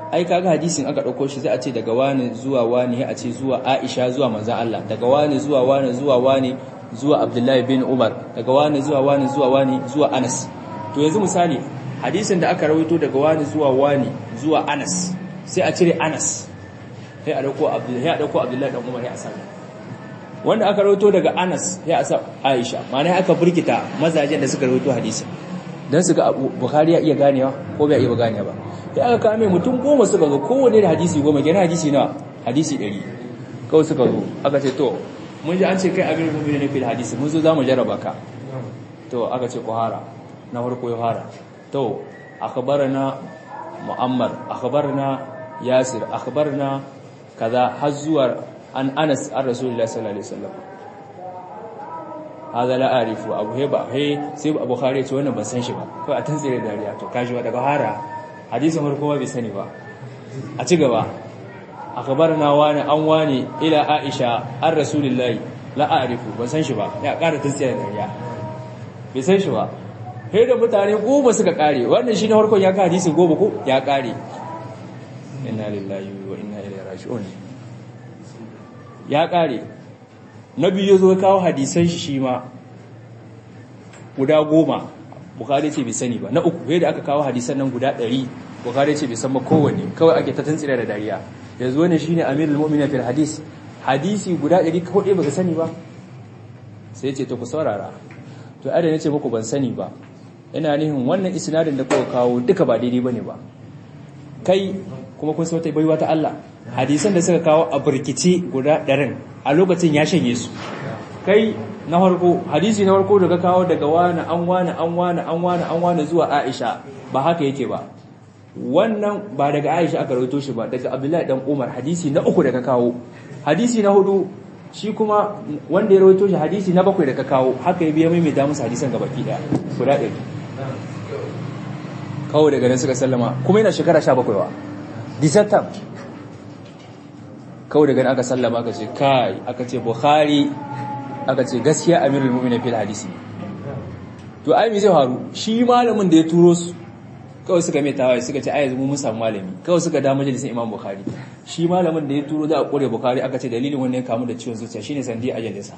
ai kaga hadisin aka dauko shi zai a ce daga wani zuwa wani a ce zuwa Aisha zuwa manzon Allah daga wani zuwa wani zuwa wani zuwa Abdullahi bin Umar daga wani zuwa wani zuwa wani zuwa Anas to yanzu misali hadisin da aka rawaito daga wani zuwa wani zuwa Anas sai a cire Anas sai a dauko Abdullahi a dauko Abdullahi dan Umar ya asali wanda aka rawaito daga Anas ya asa Aisha ma'ana aka burkita mazajen da suka rawaito hadisin dan su ga Bukhari ya iya ganewa ko bai iya ganewa ba sai aka kame mutum goma suka zo kowanne da hadisi goma kenan hadisi nawa hadisi 100 kawai suka zo aka ce to mun ji an ce kai abin mu'mini ne fil hadisi mun zo zamu jarraba ka to aka ce kuhara na farko ya fara to akhbarana mu'ammar akhbarana yasir akhbarana kaza har zuwa an anas an rasulullahi sallallahu alaihi wasallam hada la arifu abu he ba he sai abu khari ce wannan ban san shi ba ko a tantsire dariya to kaji wa daga hara hadisin farko ba bai sani ba a ci gaba akhbarana wani an wani ila aisha an rasulullahi la arifu ban san shi ba ya ƙara tantsire dariya bai san shi ba he da mutane goma suka kare wannan shi na farkon ya ka hadisi goma ko ya kare inna lillahi wa inna ilaihi raji'un ya kare na biyu zo kawo hadisan shi shi ma guda goma bukari ce bai sani ba na uku yadda aka kawo hadisan nan guda ɗari bukari ce bai san ba kowanne kawai ake ta tantsira da dariya yanzu wani shine amirul mu'minin fil hadis hadisi guda ɗari kawai baka sani ba sai ce to ku saurara to ada ne ce muku ban sani ba ina nihin wannan isnadin da kuka kawo duka ba daidai bane ba kai kuma kun sauta baiwa ta Allah hadisan da suka kawo a burkice guda ɗarin a lokacin ya shanye su kai na farko hadisi na farko da ka kawo daga wani an wani an wani an wani an wani zuwa Aisha ba haka yake ba wannan ba daga Aisha aka rawaito shi ba daga Abdullahi dan Umar hadisi na uku da ka kawo hadisi na hudu shi kuma wanda ya rawaito shi hadisi na bakwai da ka kawo haka ya biya mai mai damusa hadisan gabaki daya guda ɗari kawo daga nan suka sallama kuma yana shekara sha bakwai wa disatan kawo daga nan aka sallama aka ce kai aka ce bukhari aka ce gaskiya amirul mu'minin fil hadisi to ai me zai faru shi malamin da ya turo su kawai suka mai tawaye suka ce ai yanzu mun samu malami kawai suka da majalisin imam bukhari shi malamin da ya turo da a kore bukhari aka ce dalilin wannan ya kamu da ciwon zuciya shine sandi ajalinsa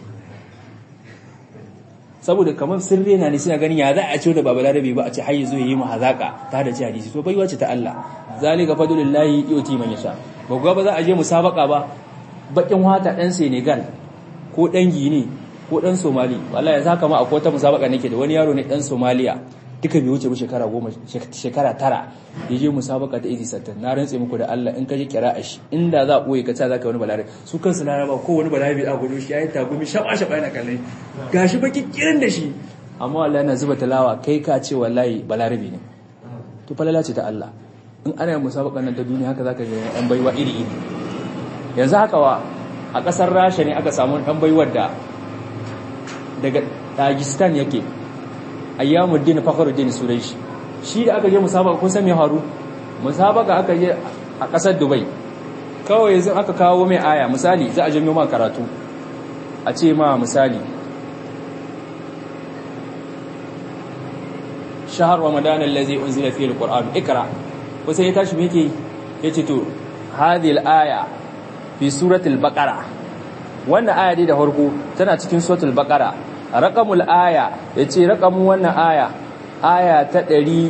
saboda kamar sirri na ne suna ganin ya za a ce da baba larabi ba a ce har yazo yayi mu hazaka ta da ci hadisi to baiwa ce ta Allah zalika fadlullahi yuti man yasha ba ga ba za a je musabaka ba bakin wata dan Senegal ko dan Gini ko dan Somali wallahi yanzu haka ma akwai wata musabaka nake da wani yaro ne dan Somaliya duka bai wuce ba shekara goma shekara tara ya je musabaka ta izi sattan na rantse muku da Allah in ka ji kira shi inda za a ɓoye ka ta za ka wani balare su kansu laraba ko wani balare bai a gudu shi ya yi tagumi shaɓa shaɓa yana kallai gashi baki kirin da shi amma wallahi yana zuba talawa kai ka ce wallahi balarabi ne to falala ce ta Allah in ana yin musabaka nan ta duniya haka zaka ga yan baiwa iri iri yanzu haka wa a ƙasar Rasha ne aka samu ɗan baiwar da daga Dagestan yake ayyamuddin fakhruddin suraishi shi da aka je musabaka kun san me haru musabaka aka je a kasar dubai kawai yanzu aka kawo mai aya misali za a janyo ma karatu a ce ma misali shahar ramadan allazi unzila fihi alquran ikra ko sai ya tashi me yake yace to hadhihi alaya fi suratul baqara wannan aya dai da farko tana cikin suratul baqara raƙamul aya ya ce raƙamun wannan aya aya ta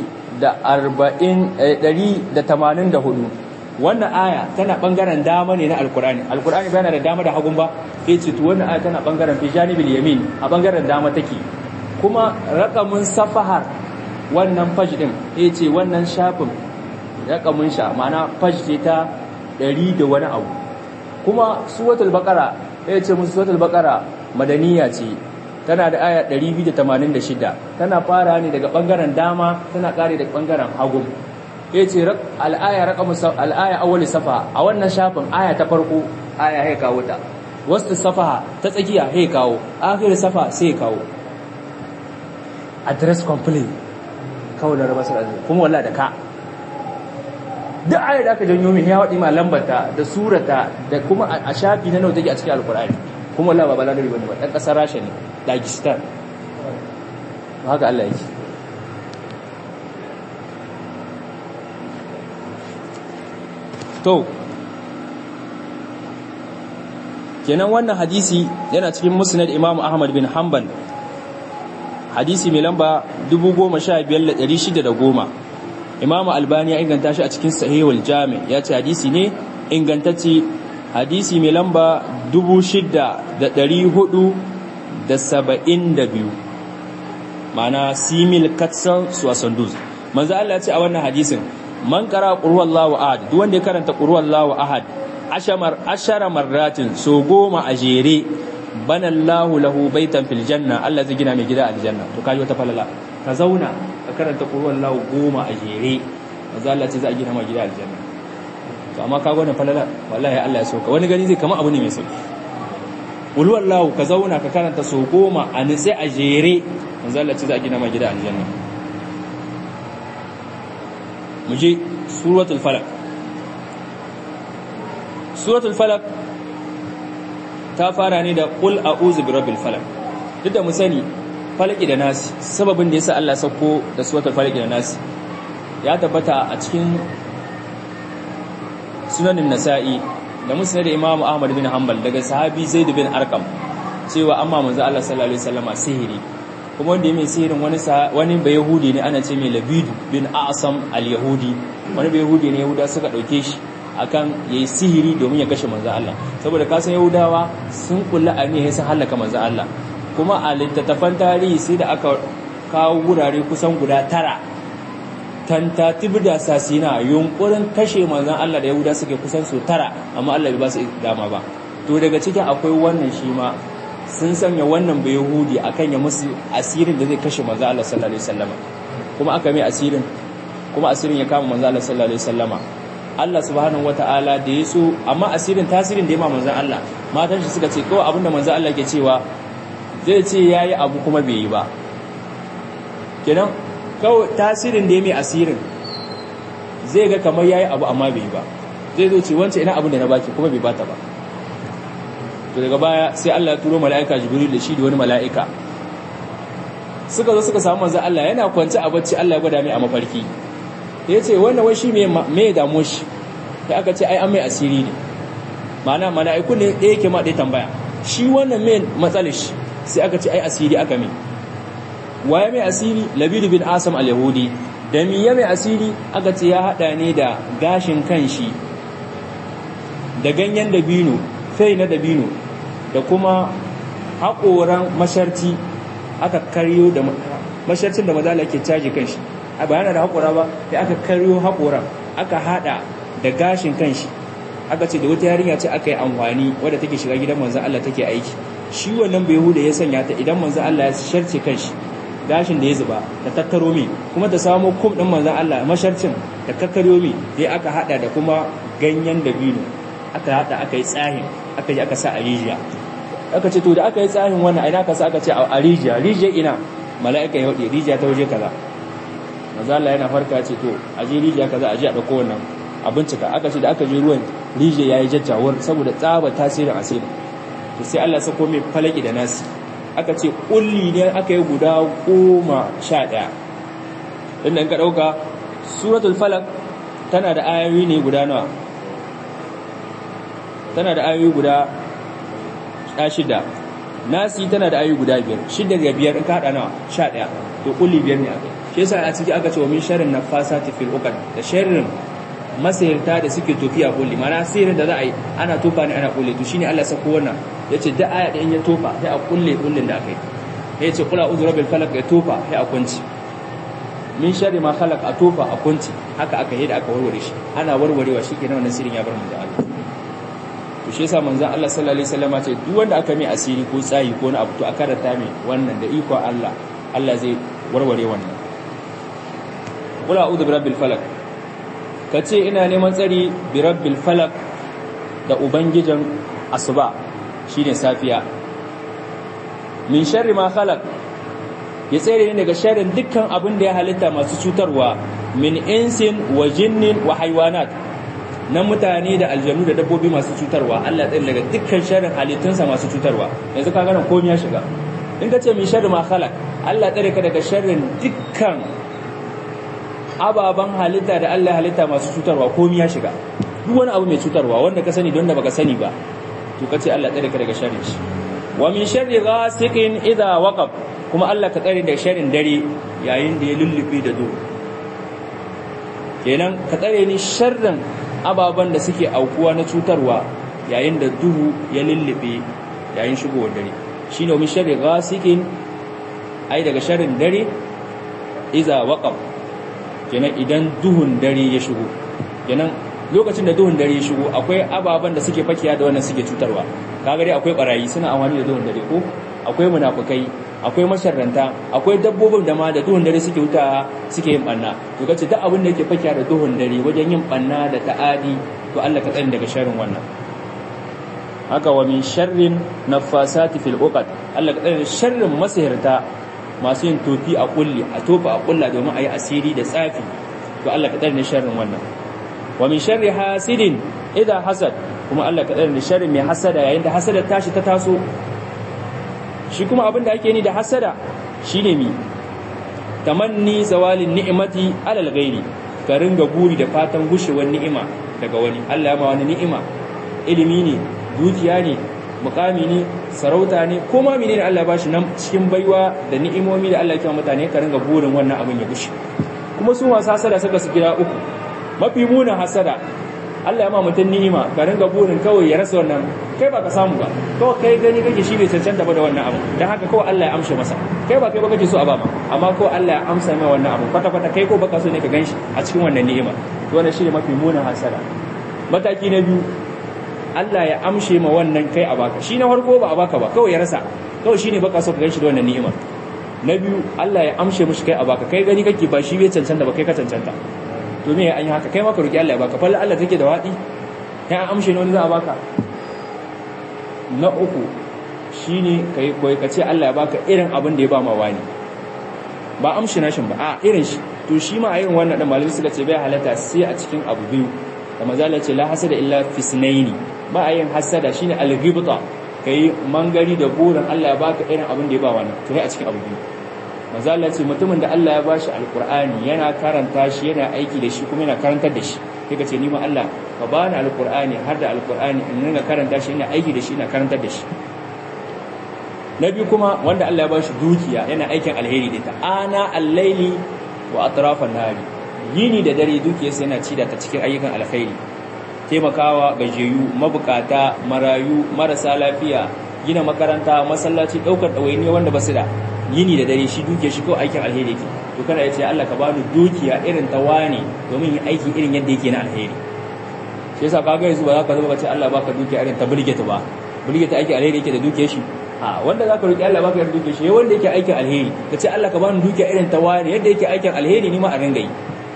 184 wannan aya tana ɓangaren dama ne na alkurani alkurani bayana da dama da hagun ba ya ce wannan aya tana ɓangaren fi janibin yamin a ɓangaren dama take kuma raƙamun safahar wannan fash ɗin ya ce wannan shafin raƙamun sha ma'ana fash ce ta 100 da wani abu kuma suwatul baƙara ya ce musu suwatul baƙara madaniya ce tana da aya 286 tana fara ne daga bangaren dama tana kare daga bangaren hagu yace al-aya raqam al-aya awwal safa a wannan shafin aya ta farko aya hay kawo ta wasu safaha ta tsakiya hay kawo akhir safa sai kawo address complete kawo da rabasul azim kuma wallahi da ka duk aya da aka janyo min ya wadi ma lambata da surata da kuma a shafi na nawa take a cikin alqur'ani kuma wallahi ba balagari bane ba dan kasar rasha ne dagestan haka Allah yake to kenan wannan hadisi yana cikin musnad imam ahmad bin hanbal hadisi mai lamba 15610 imam albani ya inganta shi a cikin sahihul jami ya ce hadisi ne ingantacce hadisi mai lamba 6472 ma'ana simil katsan suwasanduz manzo Allah ya ce a wannan hadisin man qara qul huwallahu ahad duk wanda ya karanta qul huwallahu ahad ashamar ashara marratin so goma a jere banallahu lahu baitan fil janna Allah zai gina mai gida aljanna to kaji wata falala ka zauna ka karanta qul huwallahu goma a jere manzo Allah ce za a gina mai gida aljanna to amma ka gona falala wallahi Allah ya soka wani gani zai kama abu ne mai sauki qul huwallahu ka zauna ka karanta so goma a nitsi a jere manzo Allah ce za a gina mai gida aljanna mu je suratul falaq suratul falaq ta fara ne da qul a'udhu birabbil falaq duk da mu sani falaki da nasi sababin da yasa Allah sako da suratul falaq da nasi ya tabbata a cikin sunanin nasa'i da musnad imam ahmad bin hanbal daga sahabi zaid bin arqam cewa amma manzo Allah sallallahu alaihi wasallama sihiri kuma wanda ya mai sihirin wani wani bai yahudi ne ana ce mai labidu bin asam al-yahudi wani bai yahudi ne yahuda suka dauke shi akan yayi sihiri domin ya kashe manzo Allah saboda kasan yahudawa sun kulla aniya sun halaka manzo Allah kuma a littattafan tarihi sai da aka kawo wurare kusan guda tara tantatibu da sasina yunkurin kashe manzon Allah da yahuda suke kusan su tara amma Allah bai ba su dama ba to daga cikin akwai wannan shi ma sun sanya wannan bai yahudi akan ya musu asirin da zai kashe manzo Allah sallallahu alaihi wasallama kuma aka mai asirin kuma asirin ya kama manzo Allah sallallahu alaihi wasallama Allah subhanahu wataala da ya so amma asirin tasirin da ya ma manzo Allah matan shi suka ce kawai abinda manzo Allah ke cewa zai ce yayi abu kuma bai yi ba kenan kawai tasirin da ya mai asirin zai ga kamar yayi abu amma bai yi ba zai zo ce wancan ina abin da na baki kuma bai bata ba to daga baya sai Allah ya turo mala'ika Jibril da shi da wani mala'ika suka zo suka samu manzo Allah yana kwance a bacci Allah ya gwada mai a mafarki yace wannan wai shi me me damu shi sai aka ce ai an mai asiri ne ma'ana mala'iku ne da yake ma dai tambaya shi wannan me matsalar shi sai aka ce ai asiri aka mai waye mai asiri Labid bin Asam al-Yahudi da mi ya mai asiri aka ce ya hada ne da gashin kanshi da ganyen dabino fai na dabino da kuma haƙoran masharci aka karyo da masharcin da mazala ke caji kanshi a bayana da haƙora ba sai aka karyo haƙoran aka haɗa da gashin kanshi aka ce da wata yarinya ce aka yi amfani wadda take shiga gidan manzan Allah take aiki shi wannan bai huda ya sanya ta idan manzan Allah ya sharce kanshi gashin da ya zuba da tattaro mi kuma ta samo kum ɗin manzan Allah masharcin da kakkaryo mi dai aka haɗa da kuma ganyen dabino aka haɗa aka yi tsahin aka yi aka sa a rijiya aka ce to da aka yi tsahin wannan ina aka sa aka ce a rijiya rijiya ina mala'ika ya waɗe rijiya ta waje kaza mazala yana farka ce to a je rijiya kaza a je a ɗauko wannan a bincika aka ce da aka je ruwan rijiya ya yi jajjawar saboda tsaba tasirin asirin to sai Allah sako mai falaki da nasi aka ce kulli ne aka yi guda goma sha ɗaya inda in ka ɗauka suratul falak tana da ayoyi ne guda nawa tana da ayoyi guda shida nasi tana da ayoyi guda biyar shida da biyar in ka haɗa nawa sha ɗaya to kulli biyar ne aka shi yasa a ciki aka ce wa min sharrin nafasati fil uqad da sharrin masayarta da suke tofi a kulli mana sihirin da za a yi ana tofa ne ana kulle to shine Allah sako wannan yace da aya da in ya tofa sai a kulle kullin da aka yi yace qul a'udhu rabbil falaq ya tofa sai a kunci min sharri ma khalaq a tofa a kunci haka aka yi da aka warware shi ana warwarewa shikenan wannan sirin ya bar mu da Allah to shi yasa manzon Allah sallallahu alaihi wasallam ce duk wanda aka mai asiri ko tsayi ko na abu to a karanta mai wannan da iko Allah Allah zai warware wannan qul a'udhu birabbil falaq kace ina neman tsari birabbil falaq da ubangijin asuba shine safiya min sharri ma khalaq ya tsere ne daga sharrin dukkan abin da ya halitta masu cutarwa min insin wa jinnin wa haywanat na mutane da aljanu da dabbobi masu cutarwa Allah tsaye daga dukkan sharrin halittunsa masu cutarwa yanzu ka gane komai ya shiga in ka ce min sharri ma khalaq Allah tsare ka daga sharrin dukkan ababan halitta da Allah halitta masu cutarwa komai ya shiga duk wani abu mai cutarwa wanda ka sani don da baka sani ba to kace Allah tsare ka daga sharrin shi wa min sharri ghasiqin idha waqab kuma Allah ka tsare daga sharrin dare yayin da ya lullube da duhu kenan ka tsare ni sharrin ababen da suke aukuwa na cutarwa yayin da duhu ya lullube yayin shigowar dare shine wa min sharri ghasiqin ai daga sharrin dare idha waqab kenan idan duhun dare ya shigo kenan lokacin da duhun dare ya shigo akwai ababen da suke fakiya da wannan suke cutarwa kaga dai akwai barayi suna amfani da duhun dare ko akwai munafukai akwai masharranta akwai dabbobin da ma da duhun dare suke wuta suke yin banna to kace duk abin da yake fakiya da duhun dare wajen yin banna da ta'adi to Allah ka tsare daga sharrin wannan haka wa min sharrin nafasati fil uqad Allah ka tsare sharrin masihirta masu yin tofi a kulli a tofa a kulla domin a yi asiri da tsafi to Allah ka tsare sharrin wannan wa min sharri hasidin idan hasad kuma Allah ka tsare sharri mai hasada yayin da hasada tashi ta taso shi kuma abin da ake ni da hasada shine mi tamanni zawalin ni'imati alal ghairi ka ringa guri da fatan gushewar ni'ima daga wani Allah ya ma wani ni'ima ilimi ne dukiya ne mukami ne sarauta ne ko ma menene Allah ya bashi nan cikin baiwa da ni'imomi da Allah ya kima mutane ka ringa burin wannan abin ya gushe kuma su masu hasada suka su gida uku mafi munin hasada Allah ya ma mutum ni'ima ka ringa burin kawai ya rasa wannan kai ba ka samu ba kawai kai gani kake shi bai cancanta ba da wannan abu dan haka kawai Allah ya amshe masa kai ba kai ba kake so a ba ma amma kawai Allah ya amsa mai wannan abu kwata kwata kai ko baka so ne ka ganshi a cikin wannan ni'ima to wannan shine mafi munin hasada mataki na biyu Allah ya amshe ma wannan kai a baka shi na farko ba a baka ba kawai ya rasa kawai shine baka so ka ganshi da wannan ni'ima na biyu Allah ya amshe mishi kai a baka kai gani kake ba shi bai cancanta ba kai ka cancanta to me an yi haka kai ma ka roki Allah ya baka falla Allah take da wadi kai an amshe ne wani za a baka na uku shine kai koyi kace Allah ya baka irin abin da ya ba ma wani ba amshi nashin ba a irin shi to shi ma a irin wannan da malami suka ce bai halatta sai a cikin abu biyu da mazala ce la hasada illa fisnaini ba a yin hasada shine al-ghibta kai mangari da burin Allah ya baka irin abin da ya ba wani to kai a cikin abu biyu mazala ce mutumin da Allah ya bashi alqur'ani yana karanta shi yana aiki da shi kuma yana karantar da shi kai ka ce ni ma Allah ka bani alqur'ani har da alqur'ani in ringa karanta shi ina aiki da shi ina karantar da shi na biyu kuma wanda Allah ya bashi dukiya yana aikin alheri da ta ana al-laili wa atrafan nahari yini da dare dukiyarsa yana ci da ta cikin ayyukan alkhairi taimakawa gajeyu mabukata marayu marasa lafiya gina makaranta masallaci daukar ɗawainiya wanda ba su da yini da dare shi dukiyar shi ko aikin alheri yake to kana ya ce Allah ka bani dukiya irin ta wani domin yin aiki irin yadda yake na alheri shi yasa kaga yanzu ba za ka zama ka ce Allah baka dukiya irin ta bulgeta ba bulgeta aikin alheri yake da dukiyar shi a wanda za ka roki Allah baka irin dukiyar shi wanda yake aikin alheri ka ce Allah ka bani dukiya irin ta wani yadda yake aikin alheri ni ma a ringa yi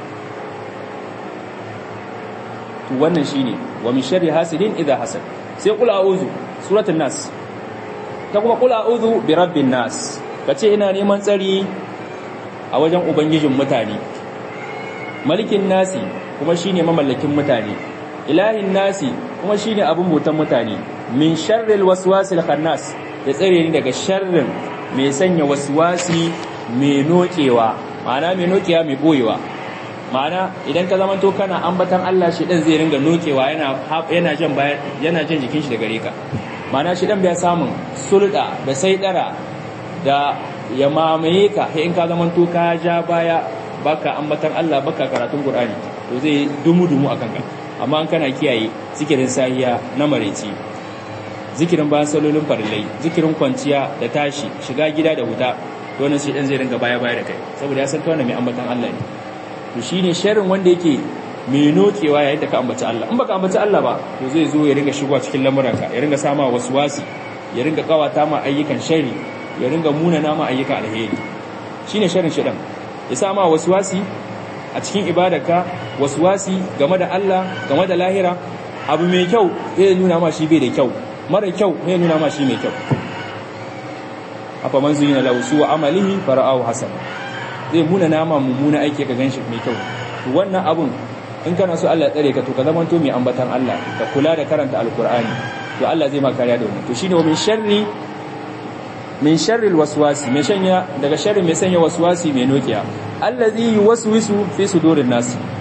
to wannan shine wa min sharri hasidin idha hasad sai qul a'udhu suratul nas ta kuma qul a'udhu bi rabbin nas kace ina neman tsari a wajen ubangijin mutane malikin nasi kuma shine mamallakin mutane ilahin nasi kuma shine abun mutan mutane min sharril waswasil khannas ya tsare ni daga sharrin mai sanya waswasi mai nokewa ma'ana mai nokewa mai boyewa ma'ana idan ka zamanto kana ambatan Allah shi dan zai ringa nokewa yana yana jan bayan yana jan jikin shi da gare ka ma'ana shi dan bai samun sulda da saidara da ya mamaye ka sai in ka zamanto ka ja baya baka ambatan Allah baka karatun Qur'ani to zai dumu dumu akan ka amma an kana kiyaye zikirin sahiya na mareci zikirin bayan salolin farillai zikirin kwanciya da tashi shiga gida da huta to wannan shi dan zai ringa baya baya da kai saboda ya san ka wannan mai ambatan Allah ne to shine sharrin wanda yake mai nokewa yayin da ka ambaci Allah in baka ambaci Allah ba to zai zo ya ringa shigowa cikin lamuranka ya ringa sama waswasi ya ringa kawata ma ayyukan shari ya ringa munana ma ayyukan alheri shine sharrin shedan ya sama waswasi a cikin ibadarka waswasi game da Allah game da lahira abu mai kyau zai nuna ma shi bai da kyau mara kyau zai nuna ma shi mai kyau afa man zuyina lahu suwa amalihi fara'ahu hasana zai muna nama mummuna aiki ka ganshi mai kyau to wannan abun in kana so Allah ya tsare ka to ka zama to mai ambatan Allah ka kula da karanta alkur'ani to Allah zai ma kariya da wannan to shine wa min sharri min sharri alwaswasi mai shanya daga sharri mai sanya waswasi mai nokiya allazi yuwaswisu fi sudurin nas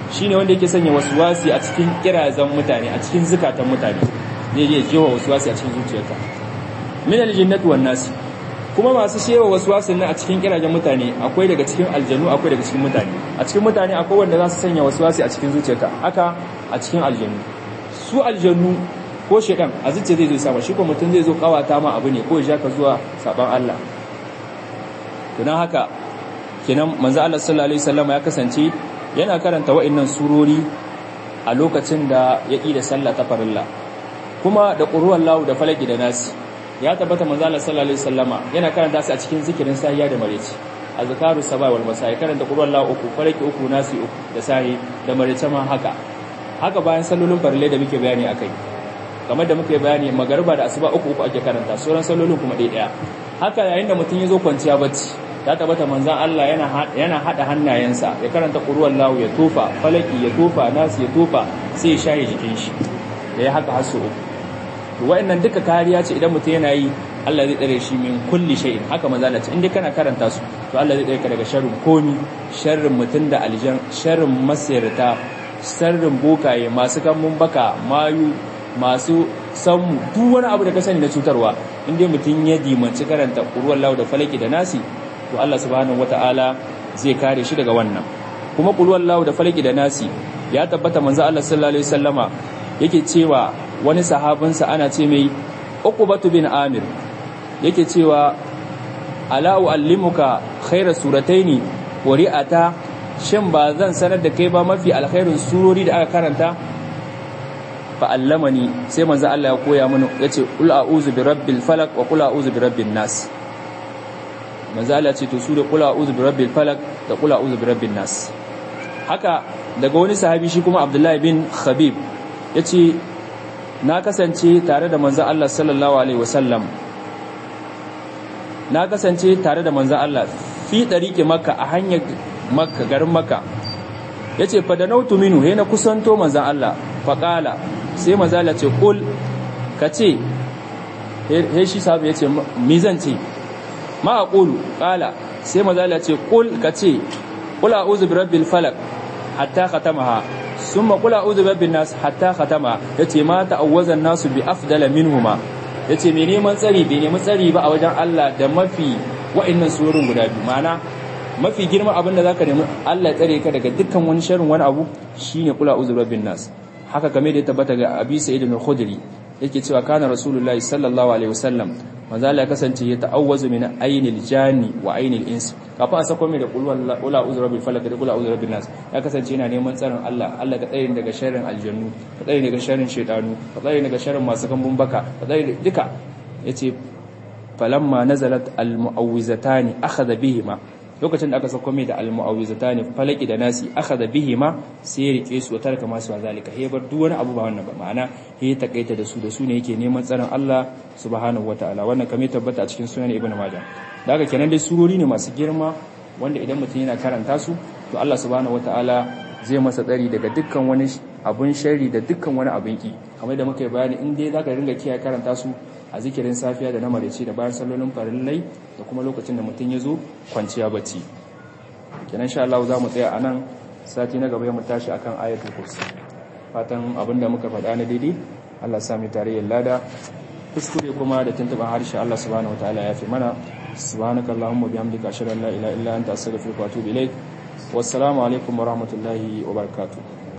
shine wanda yake sanya waswasi a cikin kirazan mutane a cikin zukatan mutane zai je jewa waswasi a cikin zuciyarka min aljinnati wan nas kuma masu shewa waswasin nan a cikin kirajen mutane akwai daga cikin aljanu akwai daga cikin mutane a cikin mutane akwai wanda za su sanya waswasi a cikin zuciyarka haka a cikin aljanu su aljanu ko shedan a zuciya zai zo sama shi ko mutum zai zo kawata ma abu ne ko ya ka zuwa saban Allah to dan haka kenan manzo Allah sallallahu alaihi wasallam ya kasance yana karanta wa'annan surori a lokacin da ya da sallah ta farilla kuma da qur'an lahu da falaki da nasi ya tabbata manzo Allah sallallahu alaihi wasallama yana karanta su a cikin zikirin sahiya da mareci azkaru sabah wal masa karanta qur'an lahu uku falaki uku nasi uku da sahi da mareci ma haka haka bayan sallolin farille da muke bayani akai kamar da muke bayani magariba da asuba uku uku ake karanta sauran sallolin kuma ɗaya ɗaya haka yayin da mutum ya zo kwanciya bacci ta tabbata manzan Allah yana yana hada hannayensa ya karanta qur'an lahu ya tofa falaki ya tofa nasi ya tofa sai ya shaye jikin shi da ya haka hasu uku to wa'annan duka kariya ce idan mutum yana yi Allah zai tsare shi min kulli shay'in haka manzo Allah ce in dai kana karanta su to Allah zai tsare ka daga sharrin komi sharrin mutum da aljan sharrin masirta sharrin bokaye masu kammun baka mayu masu sammu duk wani abu da ka sani na cutarwa in dai mutum ya dimanci karanta qur'an lahu da falaki da nasi to Allah subhanahu wataala zai kare shi daga wannan kuma qur'an lahu da falaki da nasi ya tabbata manzo Allah sallallahu alaihi wasallama yake cewa wani sahabinsa ana ce mai uqbatu bin amir yake cewa ala uallimuka khayra surataini wa ri'ata shin ba zan sanar da kai ba mafi alkhairin surori da aka karanta fa allamani sai manzo Allah ya koya mini yace qul a'udhu bi rabbil falaq wa qul a'udhu bi rabbin nas manzo Allah ce to su da qul a'udhu bi rabbil falaq da qul a'udhu bi rabbin nas haka daga wani sahabi shi kuma Abdullahi bin Khabib yace na kasance tare da manzan Allah sallallahu Alaihi wasallam na kasance tare da manzan Allah fi ɗariƙe maka a hanyar maka garin maka ya ce fadanautu minu he na kusanto manzan Allah faƙala sai manzan Allah ce ƙul ka ce he shi sabu ya ce mizan ce ma a ƙulu ƙala sai manzan Allah ce ƙul ka ce ƙula uzu bi rabbil falak hatta khatamaha ثم قل اعوذ برب الناس حتى ختما yace ma ta'awwazan nasu bi afdala minhuma yace me neman tsari bai neman tsari ba a wajen Allah da mafi wa'annan surorin guda biyu ma'ana mafi girma abin da zaka nemi Allah ya tsare ka daga dukkan wani sharrin wani abu shine qul a'udhu birabbin nas haka kamar da ya tabbata ga Abi Sa'id al-Khudri yake cewa kana Rasulullahi sallallahu alaihi wasallam manzo Allah ya kasance ya ta'awwazu min ainil jani wa ainil ins kafin a sako mai da qul a'udhu rabbil falaq da qul a'udhu rabbin nas ya kasance yana neman tsarin Allah Allah ka tsare daga sharrin aljannu ka tsare daga sharrin shaytanu ka tsare daga sharrin masu kambun baka ka tsare duka yace falamma nazalat almu'awwizatani akhadha bihima lokacin da aka sako mai da almu'awwizatani falaki da nasi akhadha bihima sai ya rike su tarka masu zalika he bar duk wani abu ba wannan ba ma'ana he takaita da su da su ne yake neman tsaron Allah subhanahu wataala wannan kame tabbata a cikin sunan ibnu majah da haka kenan dai surori ne masu girma wanda idan mutum yana karanta su to Allah subhanahu wataala zai masa tsari daga dukkan wani abun sharri da dukkan wani abun ki kamar da muka yi bayani in dai zaka ringa kiyaye karanta su a zikirin safiya da na maraice da bayan sallolin farillai da kuma lokacin da mutum ya zo kwanciya bacci kenan insha Allah za mu tsaya anan sati na gaba mu tashi akan ayatul kursi fatan abinda muka faɗa na daidai Allah sami tarayyar lada kuskure kuma da tuntuban harshe Allah subhanahu wataala ya fi mana subhanakallahumma bihamdika ashhadu an la ilaha illa anta astaghfiruka wa atubu ilaik wassalamu alaikum wa rahmatullahi wa barakatuh